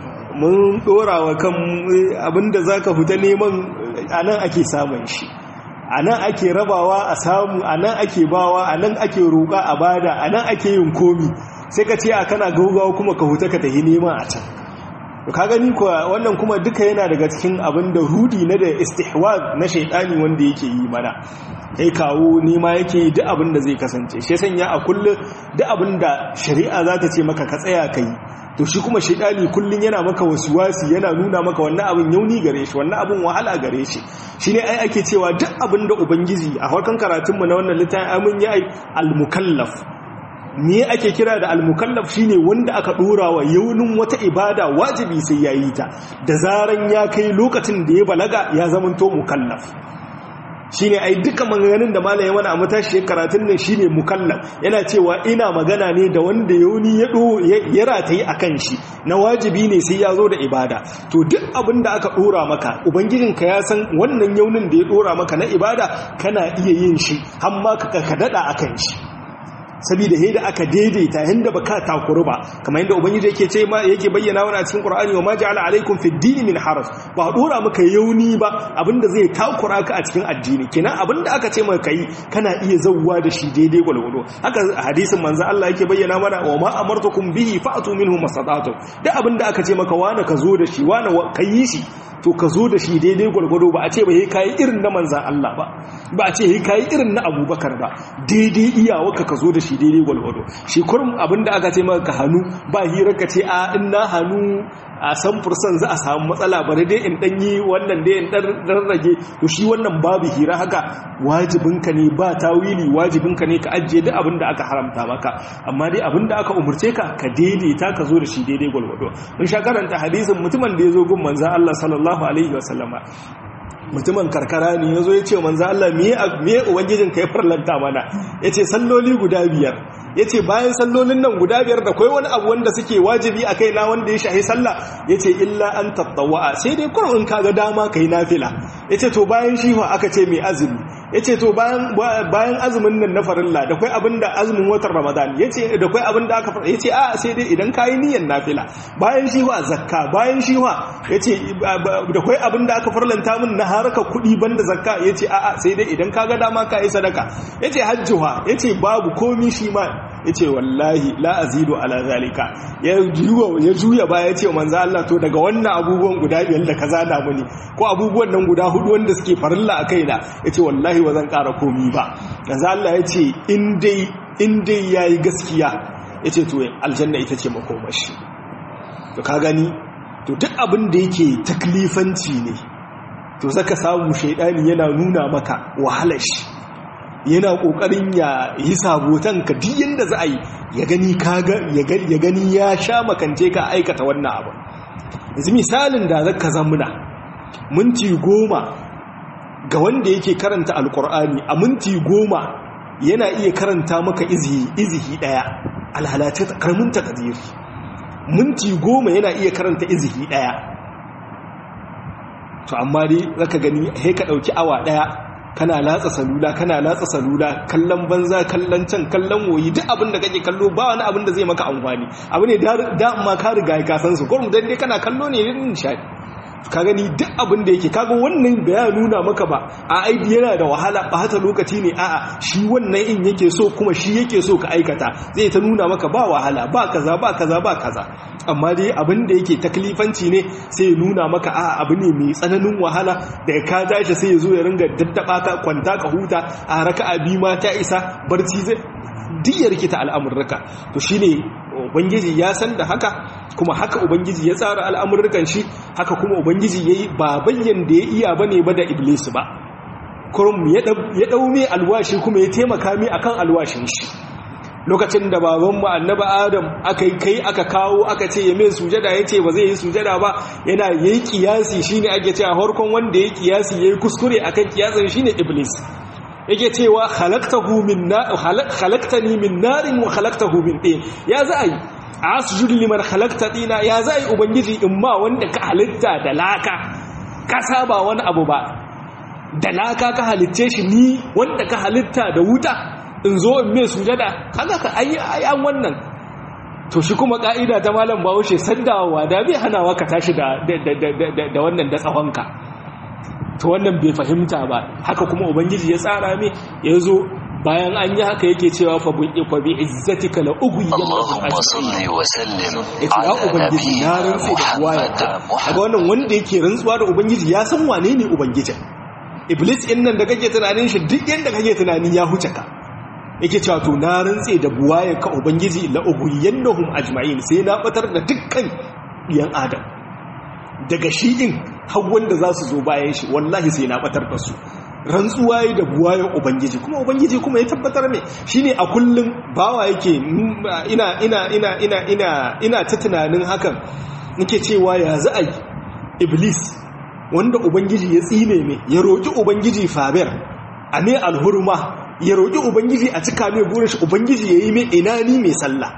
mun dora wa kan abinda zaka fita neman anan ake samun shi anan ake rabawa a samu anan ake bawa anan ake roƙa a bada anan ake yin komi sai ka ce a kana gaugawa kuma ka huta ka tafi neman a can ka gani kuwa wannan kuma duka yana daga cikin abin da rudi na da istihwaz na shaidani wanda yake yi mana kai kawo nema yake yi duk abin da zai kasance shi sanya a kullum duk abin da shari'a za ta ce maka ka tsaya ka yi to shi kuma shaidani kullum yana maka wasi yana nuna maka wannan abin yauni gare shi wannan abin wahala gare shi shi ne ai ake cewa duk abin da ubangiji a harkan karatunmu na wannan littafin amin ya yi al-mukallaf me ake kira da al-mukallaf shine wanda aka dora wa yaunin wata ibada wajibi sai yayi ta da zaran ya kai lokacin da ya balaga ya zamanto mukallaf shine ai duka maganganun da malaye wani a matashi karatun nan shine mukallaf yana cewa ina magana ne da wanda yauni ya do ya ratayi akan shi na wajibi ne sai ya zo da ibada to duk abin da aka dora maka ubangijinka ya san wannan yaunin da ya dora maka na ibada kana iya yin shi har ma ka dada akan shi saboda yadda aka daidaita yanda baka takuru ba kamar yadda ubangiji yake ce ma yake bayyana wani a cikin qur'ani wa ma ja'ala alaikum fid din min haraj ba dora maka yauni ba abinda zai takura ka a cikin addini kenan abinda aka ce maka kai kana iya zawwa da shi daidai gwalgwado haka hadisin manzo Allah yake bayyana mana wa ma amartukum bihi fa'tu minhu mastata'tum duk abinda aka ce maka wani ka zo da shi wani kai shi to ka zo da shi daidai gwargwado ba a ce ba yi kayi irin na manzan Allah ba ba a ce yi kayi irin na abubakar ba daidai iyawaka ka zo da shi daidai gwargwado shi kurum abinda aka ce maka hannu ba hirar ka ce a in na hannu a san fursan za a samu matsala bari dai in ɗanyi wannan dai in ɗan rage to shi wannan babu hira haka wajibinka ne ba tawili wajibinka ne ka ajiye duk abin da aka haramta maka amma dai abin da aka umarce ka ka daidaita ka zo da shi daidai gwargwado mun sha karanta hadisin mutumin da ya zo gun manzan Allah sallallahu alaihi wasallama mutumin karkara ne ya zo ya ce manzan Allah miye ubangijin ka ya farlanta mana ya ce salloli guda biyar ya ce bayan sallolin nan guda biyar da kwai wani abu wanda suke wajibi a kai na wanda ya shahi sallah ya ce illa an tattawa'a sai dai kurin in kaga dama ka yi nafila ya ce to bayan shi aka ce mai azumi ya ce to bayan azumin nan na farilla da kwai abin da azumin watan ramadan ya ce da kwai abin da aka fara ya ce a sai dai idan ka yi niyan nafila bayan shi wa zakka bayan shi wa ya ce da kwai abin da aka farlanta min na haraka kuɗi banda zakka ya ce a sai dai idan ka ga dama ka yi sadaka ya ce hajjuwa ya ce babu komi shi ma ya ce wallahi la azidu ala zalika ya juya ba ya ce manzo Allah to daga wannan abubuwan guda biyar da kaza na muni ko abubuwan nan guda hudu wanda suke farilla a kaina ya ce wallahi ba zan ƙara komi ba manzo Allah ya ce in dai in dai yayi gaskiya ya ce to aljanna ita ce makomashi to ka gani to duk abin da yake taklifanci ne to zaka samu shaidani yana nuna maka wahalar shi yana kokarin ya yi sabotan ka duk yanda za a yi ya gani kaga ya gani ya sha makance ka aikata wannan abu yanzu misalin da zaka zamuna minti goma ga wanda yake karanta alkur'ani a minti goma yana iya karanta maka izihi izihi daya alhalace karamin takadiri minti goma yana iya karanta izihi daya to amma dai zaka gani he ka dauki awa daya kana latsa salula kana latsa salula kallon banza kallon can kallon woyi duk abin da kake kallo ba wani abin da zai maka amfani abu ne da amma ka riga ka san su gurin dan dai kana kallo ne din nishadi ka gani duk abin da yake kaga wannan da ya nuna maka ba a aidi yana da wahala ba hata lokaci ne a'a shi wannan in yake so kuma shi yake so ka aikata zai ta nuna maka ba wahala ba kaza ba kaza ba kaza amma dai abin da yake taklifanci ne sai ya nuna maka a'a abu ne mai tsananin wahala daga ka tashi sai ya zo ya ringa daddaba ka kwanta ka huta a raka'a bi ma ta isa barci zai duk ya rikita al'amurraka to shine ubangiji ya san da haka kuma haka ubangiji ya tsara al'amurrukan shi haka kuma ubangiji yayi ba bayyan da ya iya bane ba da iblis ba kurum ya dau mai alwashi kuma ya taimaka mai akan alwashin shi lokacin da babanmu annaba adam aka yi kai aka kawo aka ce ya mai sujada ya ce ba zai yi sujada ba yana yayi kiyasi shine ake cewa harkon wanda yayi kiyasi yayi kuskure akan kiyasin shine iblis yake cewa khalaqtahu min nar khalaqtani min narin wa khalaqtahu min tin ya za ai asjudu liman khalaqta tina ya za ai ubangiji in ma wanda ka halitta da laka ka saba wani abu ba da laka ka halitce shi ni wanda ka halitta da wuta in zo in mai sujada kaga ka ayi ayan wannan to shi kuma ka'ida ta malam Bahaushe sandawa da bai hanawa ka tashi da da wannan da tsawonka to wannan bai fahimta ba haka kuma ubangiji ya tsara mai ya zo bayan an yi haka yake cewa fa bi izzatika la ughwiyannahum Allahumma salli wa sallim yace ya ala ubangiji na rantsi da wayarka daga wannan wanda yake rantsuwa da ubangiji ya san wane ne ubangijin iblis din nan da kake tunanin shi duk yanda kake tunanin ya huce ka yake cewa to na rantse da buwayarka ubangiji la ughwiyannahum ajma'in sai na batar da dukkan yan adam daga shi din har wanda za su zo bayan shi wallahi sai na batar da su rantsuwa yi da buwayen ubangiji kuma ubangiji kuma ya tabbatar mai shine a kullum bawa yake ina ina ina ina ina ina ta tunanin hakan nake cewa ya za a yi iblis wanda ubangiji ya tsine mai ya roƙi ubangiji fabir a ne alhurma ya roƙi ubangiji a cika mai burin shi ubangiji ya yi mai ina ni mai sallah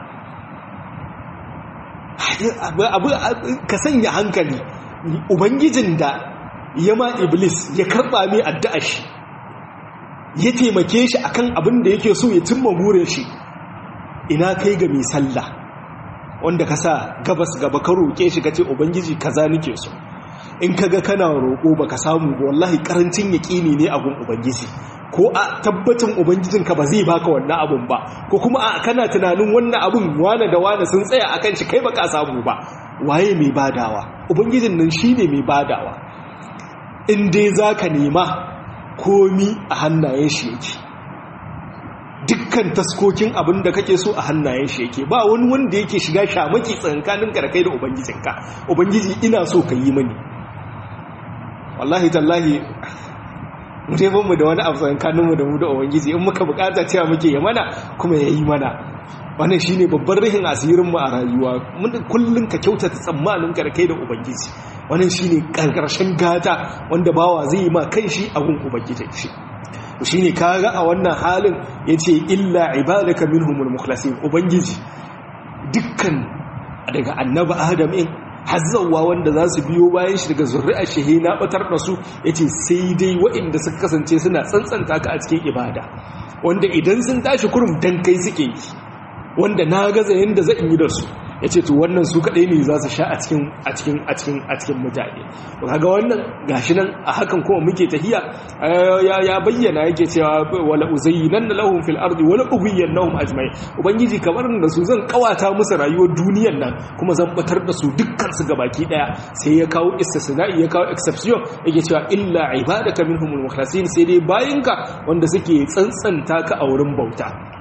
abu ka sanya hankali ubangijin da ya ma iblis ya karɓa mai addu'a shi ya taimake shi akan abin da yake so ya cimma burin shi ina kai ga mai sallah wanda ka sa gabas gaba ka roƙe shi ka ce ubangiji kaza nake so in kaga kana roƙo baka samu ba wallahi karancin yaƙini ne abun ubangiji ko a tabbacin ubangijinka ba zai baka wannan abun ba ko kuma a kana tunanin wannan abun wane da wane sun tsaya akan shi kai baka samu ba waye mai badawa ubangijin nan shine mai badawa in dai zaka nema komi a hannayen shi yake dukkan taskokin abin da kake so a hannayen shi yake ba wani wanda yake shiga shamaki tsankanin kai da ubangijinka ubangiji ina so ka yi mani wallahi tallahi mu dai mu da wani abu tsankanin mu da mu da ubangiji in muka bukata cewa muke yi mana kuma ya yi mana wannan shine babban rihin asirin mu a rayuwa mun kullun ka kyautata tsammanin ka da kai da ubangiji wannan shine karkarshen gata wanda bawa zai yi ma kanshi a gun ubangiji shi shi ne kaga a wannan halin ya ce illa ibadaka minhumul mukhlasin ubangiji dukkan daga annaba adam in hazzawa wanda za su biyo bayan shi daga zurri'a shehe na batar da su ya ce sai dai waɗanda suka kasance suna tsantsanta ka a cikin ibada wanda idan sun tashi kurum dan kai suke yi wanda na gaza yadda zan yi da su ya ce to wannan su kaɗai ne za su sha a cikin a cikin a cikin a cikin mutane kaga wannan gashi nan a hakan kuma muke tahiya ya ya bayyana yake cewa wala uzayyinanna lahum fil ardi wala ughwiyannahum ajma'in ubangiji kamar da su zan kawata musu rayuwar duniyar nan kuma zan batar da su dukkan su gabaki daya sai ya kawo istisna'i ya kawo exception yake cewa illa ibadaka minhumul mukhlasin sai dai bayinka wanda suke tsantsanta ka a wurin bauta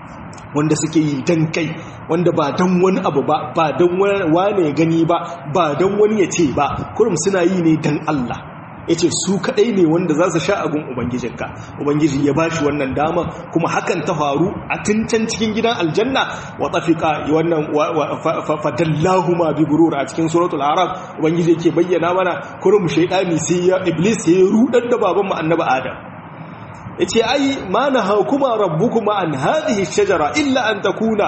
wanda suke yi dan kai wanda ba dan wani abu ba ba dan wani ya gani ba ba dan wani ya ce ba kurum suna yi ne dan Allah ya ce su kaɗai ne wanda za su sha abin ubangijinka ubangiji ya ba shi wannan dama kuma hakan ta faru a tuncan cikin gidan aljanna wa tafika wannan fadallahu ma bi gurur a cikin suratul arab ubangiji yake bayyana mana kurum shaidani sai ya iblis ya rudar da baban mu annabi adam yace ai ma na hakuma rabbukuma an hadhihi shajara illa an takuna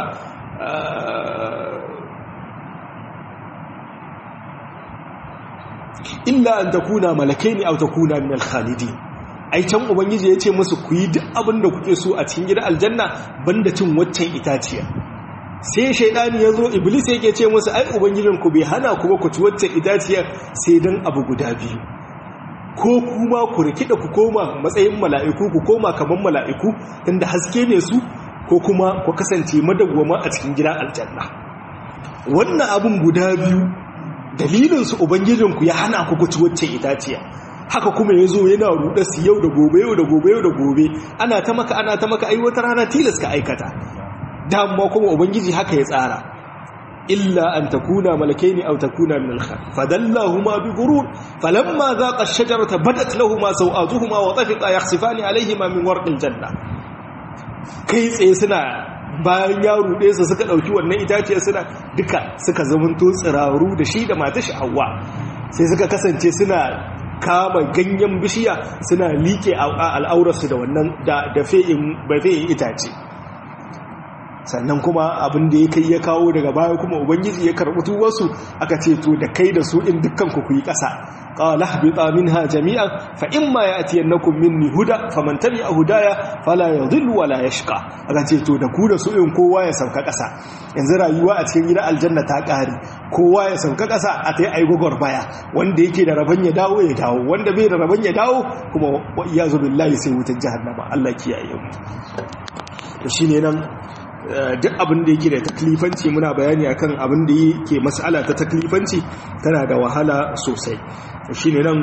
illa an takuna malakaini aw takuna min al-khalidin ai can ubangiji ya ce musu ku yi duk abin da kuke so a cikin gidan aljanna banda cin waccan itaciya sai shaidani ya zo iblis yake ce musu ai ubangijin ku bai hana ku ba ku ci waccan itaciya sai dan abu guda biyu ko kuma ku rikida ku koma matsayin mala'iku ku koma kaman mala'iku tunda haske ne su ko kuma ku kasance madawwama a cikin gidan aljanna wannan abun guda biyu dalilinsu ubangijinku ya hana ku kuci wacce itaciya haka kuma ya zo yana ruɗa su yau da gobe yau da gobe yau da gobe ana ta maka ana ta maka ai wata rana tilas ka aikata dama kuma ubangiji haka ya tsara illa an takuna malakaini aw takuna min al-khal fadallahuma bi ghurur falamma dhaqa ash-shajarata badat lahumu sawatuhuma wa tafiqa yakhsifani alayhima min warqil janna kai tsaye suna bayan ya ruɗe su suka ɗauki wannan itaciya suna duka suka zamanto tsiraru da shi da mata sha'awa sai suka kasance suna kama ganyen bishiya suna liƙe al'aurarsu da wannan da fe'in itace sannan kuma abin da ya kai ya kawo daga baya kuma ubangiji ya karɓi tuwarsu aka ce to da kai da su in dukkan ku yi ƙasa qala ihbita minha jami'an fa imma ya'tiyannakum minni huda faman tabi'a hudaya fala yadhillu wala yashqa aka ce to da ku da su in kowa ya sauka ƙasa yanzu rayuwa a cikin gidan aljanna ta ƙare kowa ya sauka ƙasa a ta yi aigogor baya wanda yake da rabon ya dawo ya dawo wanda bai da rabon ya dawo kuma wa iyazu billahi sai wutar jahannama Allah kiyaye mu to shine nan duk abin da yake da taklifanci muna bayani akan abin da yake mas'ala ta taklifanci tana da wahala sosai shine nan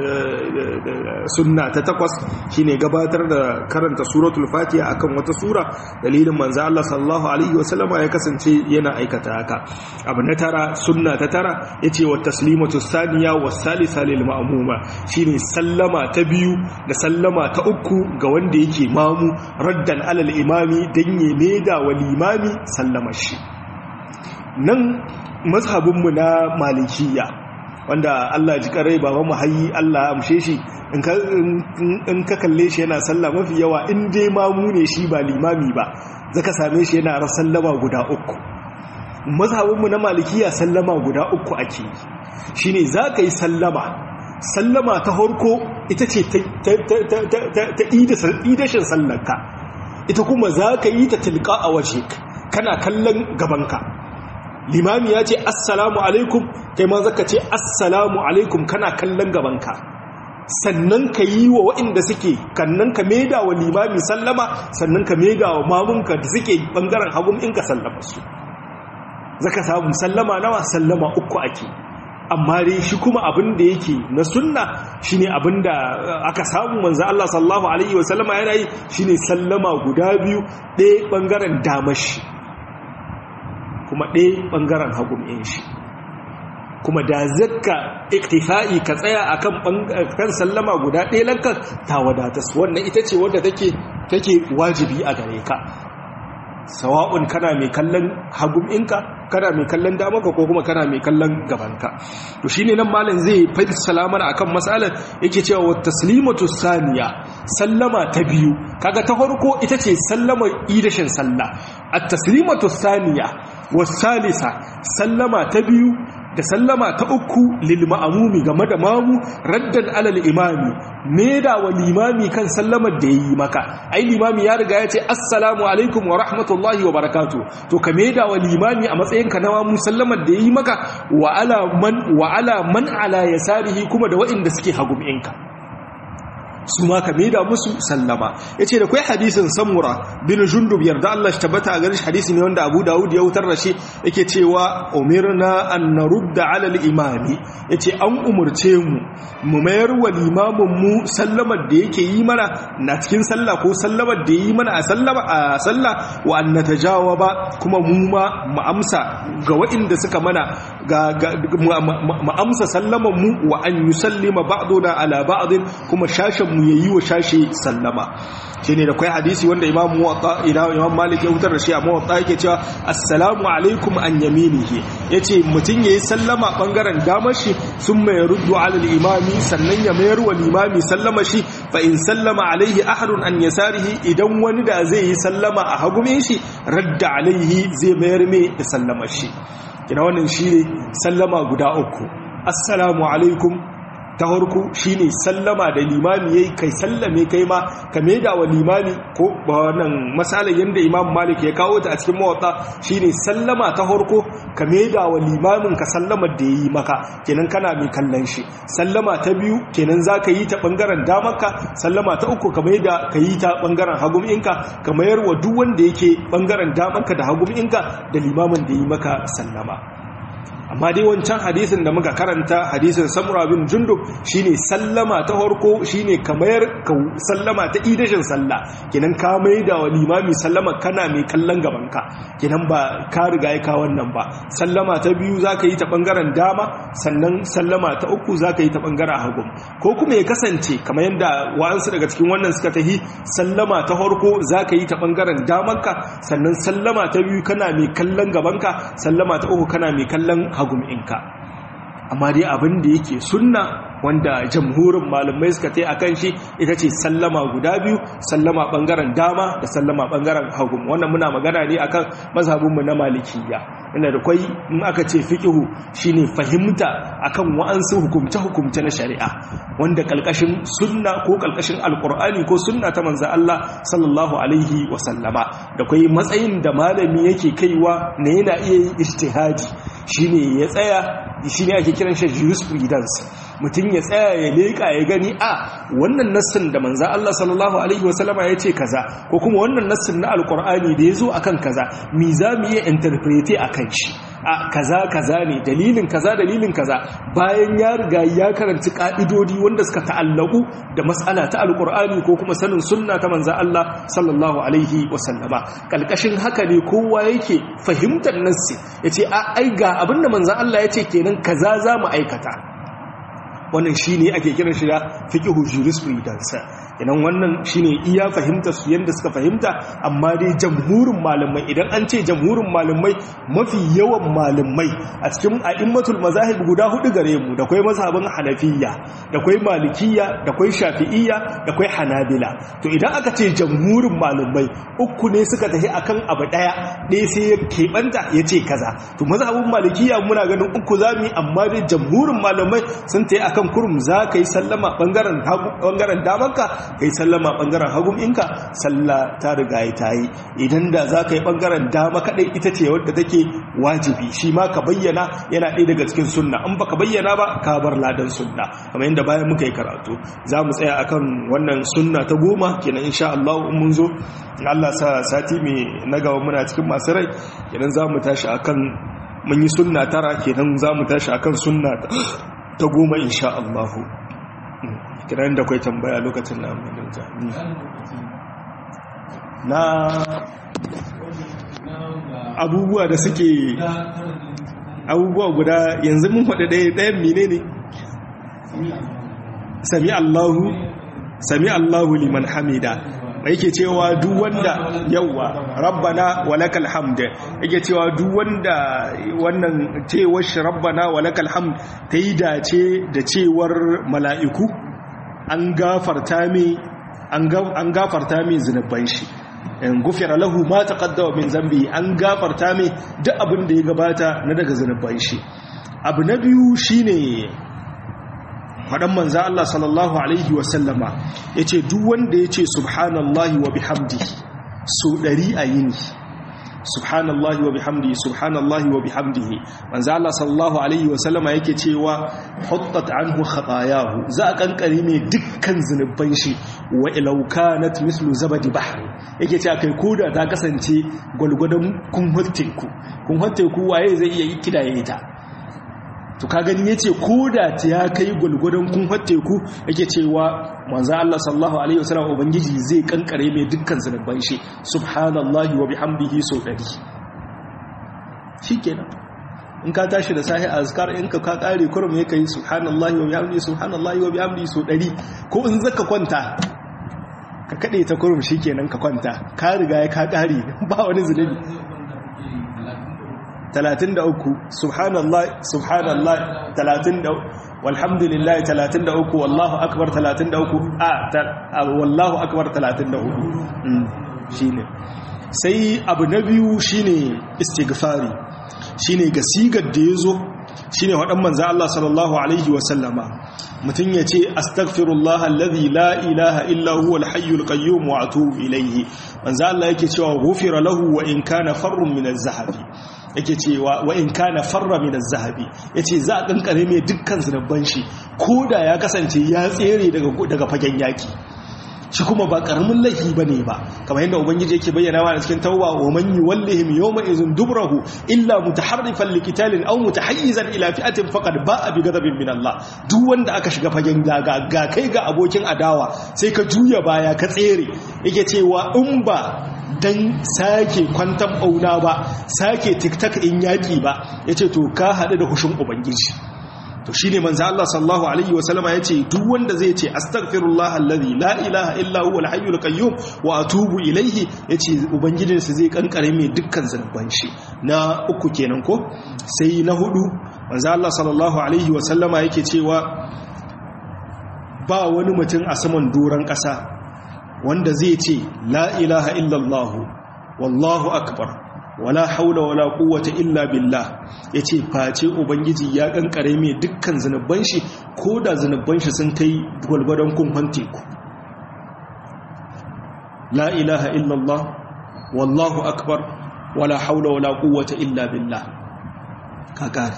sunna ta takwas shine gabatar da karanta suratul fatiha akan wata sura dalilin manzo Allah sallallahu alaihi wasallama ya kasance yana aikata haka abu na tara sunna ta tara yace wa taslimatu thaniya wa salisa lil ma'muma shine sallama ta biyu da sallama ta uku ga wanda yake mamu raddan alal imami dan ya meda wa limami sallamar shi nan mazhabinmu na malikiya wanda Allah ji karai baba mu hayi Allah amshe shi in ka kalle shi yana sallah mafi yawa in dai mamu ne shi ba limami ba zaka same shi yana sallama guda uku mazhabinmu na malikiya sallama guda uku ake shine zaka yi sallama sallama ta harko ita ce ta idashin sallarka ita kuma za ka yi ta tilka a waje kana kallon gabanka limami ya ce assalamu alaikum kai ma zaka ce assalamu alaikum kana kallon gabanka sannan ka yi wa waɗanda suke kannan ka maida wa limami sallama sannan ka maida wa mamunka da suke ɓangaren hagun in ka sallama su zaka samu sallama nawa sallama uku ake amma dai shi kuma abin da yake na sunna shine abin da aka samu manzo Allah sallallahu alaihi wasallama yana yi shine sallama guda biyu ɗaya ɓangaren damashi kuma ɗaya ɓangaren hagun ɗin shi kuma da zakka iktifa'i ka tsaya akan kan sallama guda ɗaya lankan ta wadatas wannan ita ce wadda take take wajibi a gare ka sawa'un kana mai kallon hagun ɗinka kana mai kallon damanka ko kuma kana mai kallon gabanka to shine nan malam zai fadi salamar akan matsalar yake cewa wa taslimatu saniya sallama ta biyu kaga ta farko ita ce sallama idashin sallah at taslimatu saniya was salisa sallama ta biyu da sallama ta uku lil ma'amumi game da mamu raddan alal imami da wa limami kan sallamar da yayi maka ai limami ya riga ya ce assalamu alaikum wa rahmatullahi wa barakatuh to ka da wa limami a matsayin ka na mamu sallamar da yayi maka wa ala man wa ala man ala yasarihi kuma da wa'inda suke hagum'inka su ma ka maida musu sallama yace da kai hadisin samura bin jundub yarda Allah shi tabbata a garin hadisi ne wanda Abu Dawud ya wutar da shi yake cewa umirna an narudda ala al-imami yace an umurce mu mu mayar wa limamin mu sallamar da yake yi mana na cikin sallah ko sallamar da yi mana a sallama a sallah wa an natajawaba kuma mu ma mu amsa ga waɗanda suka mana ga mu amsa sallaman mu wa an yusallima ba'duna ala ba'd kuma shashin mu yayi wa shashi sallama shine da kai hadisi wanda imam muwatta ila imam malik ya hutar da shi a muwatta yake cewa assalamu alaikum an yaminihi yace mutun yayi sallama bangaren damar shi summa yaruddu ala al-imami sannan ya mayar wa limami sallama shi fa in sallama alaihi ahadun an yasarihi idan wani da zai yi sallama a hagumin shi radda alaihi zai mayar mai da sallama shi kina wannan shi sallama guda uku assalamu alaikum ta harku shine sallama da limami yayi kai sallame kai ma ka maida wa limami ko ba wannan masalan yanda imam malik ya kawo ta a cikin mawatta shine sallama ta harko ka maida wa limamin ka sallama da yayi maka kenan kana mai kallon shi sallama ta biyu kenan zaka yi ta bangaren damarka sallama ta uku ka maida ka yi ta bangaren hagum inka ka mayar wa duk wanda yake bangaren damarka da hagum inka da limamin da yi maka sallama amma dai wancan hadisin da muka karanta hadisin samura bin jundub shine sallama ta harko shine kamar ka sallama ta idashin sallah kenan ka maida wa limami sallama kana mai kallon gabanka kenan ba ka riga ya ka wannan ba sallama ta biyu zaka yi ta bangaren dama sannan sallama ta uku zaka yi ta bangaren hagu ko kuma ya kasance kamar yadda wa'ansu daga cikin wannan suka tahi sallama ta harko zaka yi ta bangaren damanka sannan sallama ta biyu kana mai kallon gabanka sallama ta uku kana mai kallon hagum inka amma dai abin da yake sunna wanda jamhurin malamai suka tai akan shi ita ce sallama guda biyu sallama bangaren dama da sallama bangaren hagu wannan muna magana ne akan mazhabinmu na malikiyya inda da kwai in aka ce fiqhu shine fahimta akan wa'ansu hukumce hukumce na shari'a wanda kalkashin sunna ko kalkashin alqur'ani ko sunna ta manzo Allah sallallahu alaihi wa sallama da kwai matsayin da malami yake kaiwa ne yana iya yin ijtihadi shine ya tsaya shine ake kiran shi jurisprudence mutum ya tsaya ya leƙa ya gani a wannan nassin da manza Allah sallallahu alaihi wasallama ya ce kaza ko kuma wannan nassin na alkur'ani da ya zo akan kaza mi za mu iya interprete a kan shi a kaza kaza ne dalilin kaza dalilin kaza bayan ya riga ya karanci ka'idodi wanda suka ta'allaku da mas'ala ta alkur'ani ko kuma sanin sunna ta manza Allah sallallahu alaihi wasallama kalkashin haka ne kowa yake fahimtar nassi yace a ai ga abinda manza Allah ya ce kenan kaza za mu aikata wannan shi ne ake kiran shi da fiƙihu jurisprudence idan wannan shi ne iya fahimta su yadda suka fahimta amma dai jamhurin malamai idan an ce jamhurin malamai mafi yawan malamai a cikin a'immatul mazahib guda hudu gare mu da kwai mazhabin hanafiya da kwai malikiya da kwai shafi'iyya da kwai hanabila to idan aka ce jamhurin malamai uku ne suka tafi akan abu daya ɗaya sai ya keɓanta ya ce kaza to mazhabin malikiya muna ganin uku zami amma dai jamhurin malamai sun tafi akan kan kurum za ka yi sallama ɓangaren damanka ka yi sallama ɓangaren hagun inka salla ta riga ya ta yi idan da za ka yi ɓangaren dama kaɗai ita ce wadda take wajibi shi ma ka bayyana yana ɗaya daga cikin sunna in ba ka bayyana ba ka bar ladan sunna kamar yadda bayan muka yi karatu za mu tsaya akan wannan sunna ta goma kenan insha Allah in mun zo Allah sa sati mai na gaba muna cikin masu rai kenan za mu tashi akan mun yi sunna tara kenan za mu tashi akan sunna ta goma insha Allahu kiran da kwai tambaya lokacin na amalinta na abubuwa da suke abubuwa guda yanzu mun faɗi ɗaya ɗayan mine ne sami Allahu sami Allahu liman hamida yake cewa duk wanda yawa rabbana walakal hamd yake cewa duk wanda wannan cewar shi rabbana walakal hamd ta yi dace da cewar mala'iku an gafarta mai an gafarta mai zunuban shi in gufira lahu ma taqaddama min zambi an gafarta mai duk abin da ya gabata na daga zunuban shi abu na biyu shine faɗan manza Allah sallallahu Alaihi wasallama ya ce duk wanda ya ce subhanallahi wa bihamdi so ɗari a yini subhanallahi wa bihamdihi subhanallahi wa bihamdihi manzo Allah sallallahu alaihi wa sallama yake cewa huttat anhu khatayahu za a kankare mai dukkan zunuban shi wa ilaw kanat mislu zabadi bahri yake cewa kai koda ta kasance gwalgwadon kun hotteku kun hotteku waye zai iya kidaye ita to ka gani yace koda ta ya kai gwalgwadon kun hotteku yake cewa manzo Allah sallallahu alaihi wasallam ubangiji zai kankare mai dukkan zunuban shi subhanallahi wa bihamdihi so 100 shikenan in ka tashi da sahi azkar in ka ka kare kurum ya kai subhanallahi wa bihamdihi subhanallahi wa bihamdihi so 100 ko in zaka kwanta ka kade ta kurum shikenan ka kwanta ka riga ya ka kare ba wani zunubi 33 subhanallah subhanallah 33 walhamdulillah 33 wallahu akbar 33 a wallahu akbar 34 shine sai abu na biyu shine istighfari shine ga sigar da yazo shine wadan manzo Allah sallallahu alaihi wa sallama mutun yace astaghfirullah alladhi la ilaha illa huwa alhayyul qayyum wa atubu ilayhi manzo Allah yake cewa ghufira lahu wa in kana farrun min az-zahabi yake cewa wa in kana farra min az-zahabi yace za a kankare mai dukkan zunubban shi koda ya kasance ya tsere daga daga fagen yaki shi kuma ba karamin laifi bane ba kamar yadda ubangiji yake bayyana wa cikin tauba wa man yuwallihim yawma izin dubrahu illa mutaharrifan liqitalin aw mutahayyizan ila fi'atin faqad ba'a bi ghadabin min Allah duk wanda aka shiga fagen daga ga kai ga abokin adawa sai ka juya baya ka tsere yake cewa in ba dan sake kwantan bauna ba sake tiktak in yaki ba yace to ka hadu da hushin ubangiji to shine manzo Allah sallallahu alaihi wasallama yace duk wanda zai ce astaghfirullah alladhi la ilaha illa huwa alhayyul qayyum wa atubu ilayhi yace ubangijin sa zai kankare mai dukkan zanuban shi na uku kenan ko sai na hudu manzo Allah sallallahu alaihi wasallama yake cewa ba wani mutum a saman doran kasa wanda zai ce la ilaha illa Allah wallahu akbar wala haula wala quwwata illa billah yace face ubangiji ya kankare mai dukkan zanuban shi koda zanuban shi sun kai gulgudun kumfan teku la ilaha illa Allah wallahu akbar wala haula wala quwwata illa billah kakari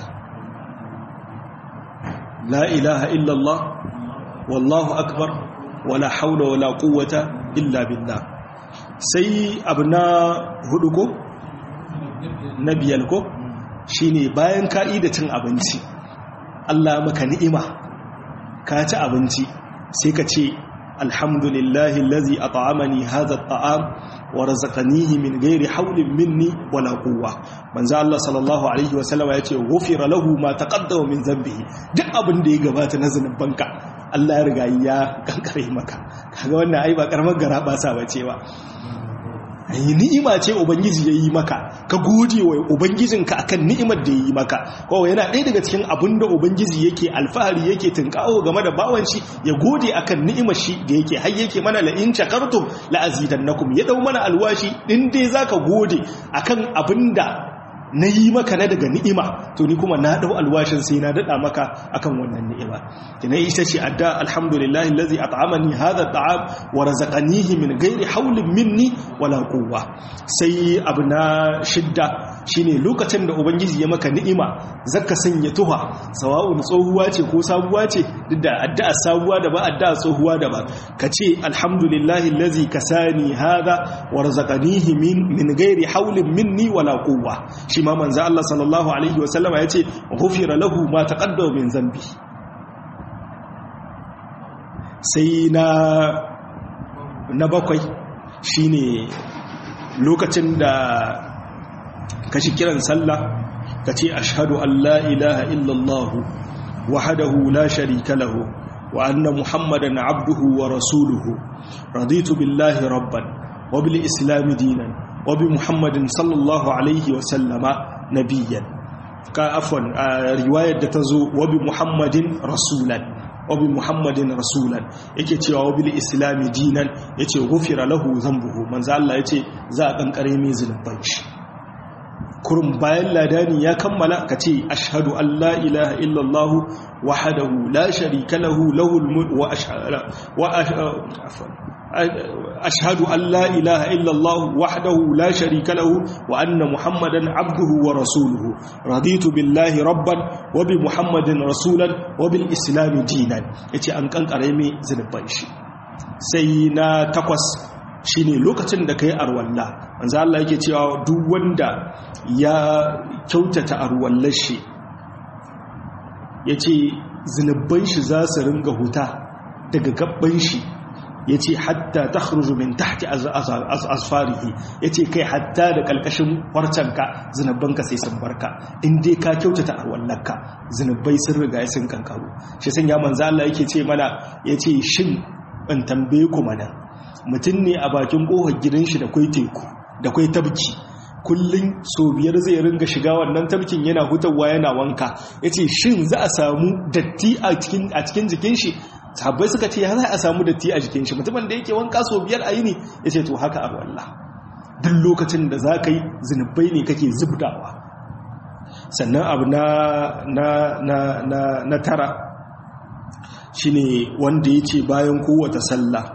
la ilaha illa Allah wallahu akbar wala haula wala quwwata illa billah sai abu na hudu ko na biyar ko shi ne bayan ka'i da cin abinci Allah maka ni'ima ka ci abinci sai ka ce alhamdulillahi lazi a ta'amani haza ta'am wa razaqanihi min gairi haulin minni wala quwwa manzo Allah sallallahu alaihi wasallama yace ghufira lahu ma taqaddama min dhanbihi duk abin da ya gabata na zanubanka Allah ya riga ya kankare maka kaga wannan ai ba karamar gara ba sa bace ba yi ni'ima ce ubangiji ya yi maka ka gode wa ubangijinka akan ni'imar da ya yi maka kawai yana ɗaya daga cikin abin da ubangiji yake alfahari yake tunkawo game da bawan shi ya gode akan ni'imar shi da yake har yake mana la in shakartum la azidannakum ya dau mana alwashi din dai zaka gode akan abin da na yi maka na daga ni'ima to ni kuma na dau alwashin sai na dada maka akan wannan ni'ima kina ita ce adda alhamdulillahi allazi at'amani hadha at'am wa razaqanihi min ghairi hawlin minni wala quwwa sai abu na shidda shine lokacin da ubangiji ya maka ni'ima zaka sanya tuha sawa'un tsohuwa ce ko sabuwa ce duk da addu'a sabuwa da ba addu'a tsohuwa da ba kace alhamdulillahi allazi kasani hadha wa razaqanihi min min ghairi hawlin minni wala quwwa shi ma manzo Allah sallallahu alaihi wa sallama yace ghufira lahu ma taqaddama min zambi sai na na bakwai shine lokacin da kashi kiran sallah kace ashhadu an la ilaha illallah wahdahu la sharika lahu wa anna muhammadan abduhu wa rasuluhu raditu billahi rabban wa bil islam dinan وبمحمد صلى الله عليه وسلم نبيا كعفوا روايه da tazo وبمحمد رسولا وبمحمد رسولا yake cewa wabil islami dinan yace gufira lahu zambuhu manzo Allah yace za a kankare mai zulubban shi kurum bayan ladani ya kammala kace ashhadu an la ilaha illa Allah wahdahu la sharika lahu lahul mulk wa ashhadu wa ashhadu an la ilaha illallah wahdahu la sharika lahu wa anna muhammadan abduhu wa rasuluhu raditu billahi rabban wa bi muhammadin rasulan wa bil islam dinan yace an kankare mai zunuban shi sai na takwas shine lokacin da kai arwalla manzo Allah yake cewa duk wanda ya kyautata arwallar shi yace zunuban shi za su ringa huta daga gabban shi ya ce hatta ta min tahti asfarihi ya ce kai hatta da ƙalƙashin warcanka zinabbanka sai sun barka in dai ka kyautata a wallanka zinabbai sun riga sun kankaru shi sun ya manza Allah yake ce mana ya ce shin in tambaye ku mana mutum ne a bakin ƙofar gidan shi da kwai teku da kwai tabki kullum so biyar zai ringa shiga wannan tabkin yana hutawa yana wanka ya ce shin za a samu datti a cikin jikin shi sahabbai suka ce ya za a samu datti a jikin shi mutumin da yake wanka so biyar a yi ne ya ce to haka abu Allah duk lokacin da za ka yi zunubai ne kake zubdawa sannan abu na, na, na, na, na tara shi ne wanda ya ce bayan kowata sallah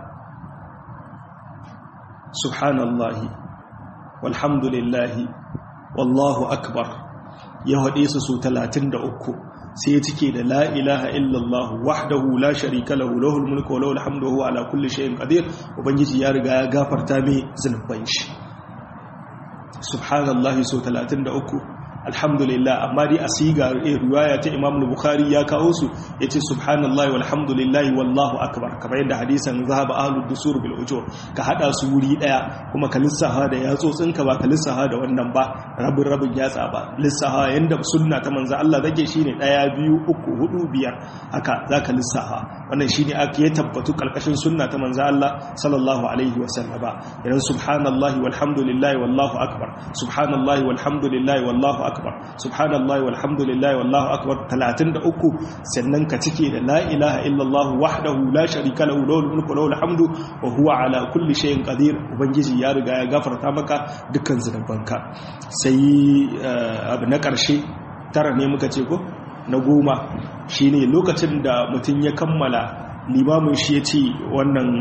subhanallahi walhamdulillahi wallahu akbar ya haɗe su su talatin da uku sai ya cike da la ilaha illallah wahdahu la sharika lahu lahul mulku wa lahul hamdu huwa ala kulli shay'in qadir ubangiji ya riga ya gafarta mai zunuban shi subhanallahi so 33 alhamdulillah amma dai a siga riwaya ta Imam Bukhari ya kawo su yace subhanallahi walhamdulillahi wallahu akbar kamar yadda hadisan zahaba ahlud dusur bil ujur ka hada su wuri daya kuma ka lissafa da yatsotsin ka ba ka lissafa da wannan ba rabin rabin yatsa ba lissafa yanda sunna ta manzo Allah take shine daya biyu uku hudu biyar haka zaka lissafa wannan shine aka ya tabbatu kalkashin sunna ta manzo Allah sallallahu alaihi wasallam idan subhanallahi walhamdulillahi wallahu akbar subhanallahi walhamdulillahi wallahu akbar subhanallahi walhamdulillahi wallahu akbar 33 sannan ka cike da la ilaha illallah wahdahu la sharika lahu lahul mulku lahul hamdu wa huwa ala kulli shay'in qadir ubangiji ya riga ya gafarta maka dukkan zunubanka sai abu na karshe tara ne muka ce ko na goma shine lokacin da mutum ya kammala limamin shi ya ce wannan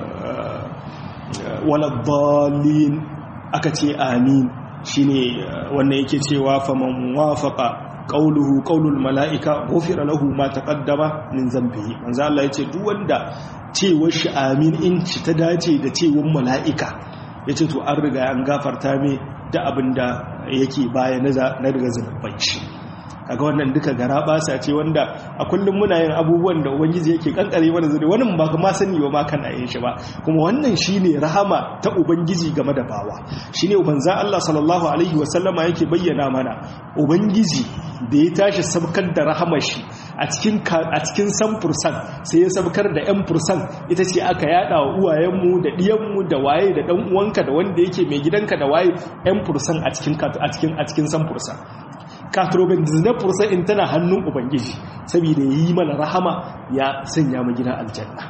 waladdallin aka ce amin shine wannan yake cewa faman wafaqa qauluhu qaulul malaika ghufira lahu ma taqaddama min zambihi manzo Allah yace duk wanda cewar shi amin in ci ta dace da cewar malaika yace to an riga an gafarta me da abinda yake baya na daga zunuban shi kaga wannan duka gara basa ce wanda a kullum muna yin abubuwan da ubangiji yake kankare mana zuri wani ba ma sani ba ma kan ayin shi ba kuma wannan shine rahama ta ubangiji game da bawa shine ubanza Allah sallallahu alaihi wasallama yake bayyana mana ubangiji da ya tashi sabkar da rahamar shi a cikin a cikin samfursan sai ya sabkar da yan fursan ita ce aka yada wa uwayenmu da diyanmu da waye da dan uwanka da wanda yake mai gidanka da waye yan fursan a cikin a cikin a cikin samfursan katrobin na fursa in tana hannun ubangiji saboda ya yi mana rahama ya sanya mu gina aljanna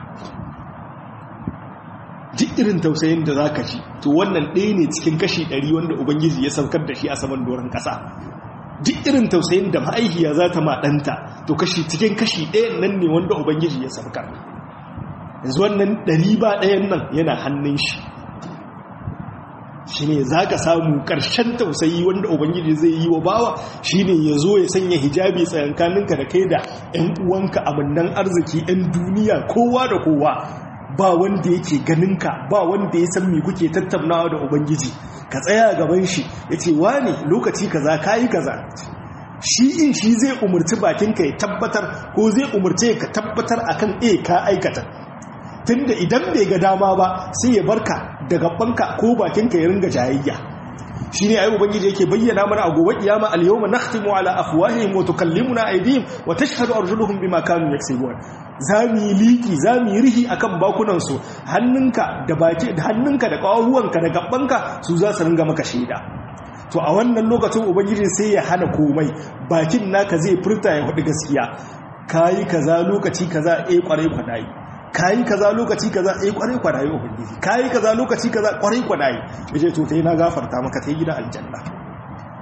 duk irin tausayin da za ka ji to wannan ɗaya ne cikin kashi ɗari wanda ubangiji ya saukar da shi a saman doron ƙasa duk irin tausayin da ma'aikiya za ta maɗanta to kashi cikin kashi ɗayan nan ne wanda ubangiji ya saukar yanzu wannan ɗari ba ɗayan nan yana hannun shi shi ne za ka samu ƙarshen tausayi wanda ubangiji zai yi wa bawa shi ne ya zo ya sanya hijabi tsayankaninka da kai da 'yan uwanka amannan arziki 'yan duniya kowa da kowa ba wanda yake ganinka ba wanda ya san me kuke tattaunawa da ubangiji ka tsaya gaban shi ya ce ne lokaci kaza kayi kaza shi in shi zai umarci bakinka ya tabbatar ko zai umarce ka tabbatar akan e ka aikata tunda idan bai ga dama ba sai ya barka da gabanka ko bakinka ya ringa jayayya shine ayi ubangiji yake bayyana mana a gobe kiyama al-yawma nakhtimu ala afwahihim wa tukallimuna aydihim wa tashhadu arjuluhum bima kanu yaksubun zami liki zami rihi akan bakunan su hannunka da baki da hannunka da kawuwanka da gabanka su za su ringa maka shaida to a wannan lokacin ubangiji sai ya hana komai bakin naka zai furta ya faɗi gaskiya kayi kaza lokaci kaza eh kwarai kwadayi kayi kaza lokaci kaza eh kwarai kwadayi ubangiji kayi kaza lokaci kaza kwarai kwadayi yace to sai na gafarta maka sai gida aljanna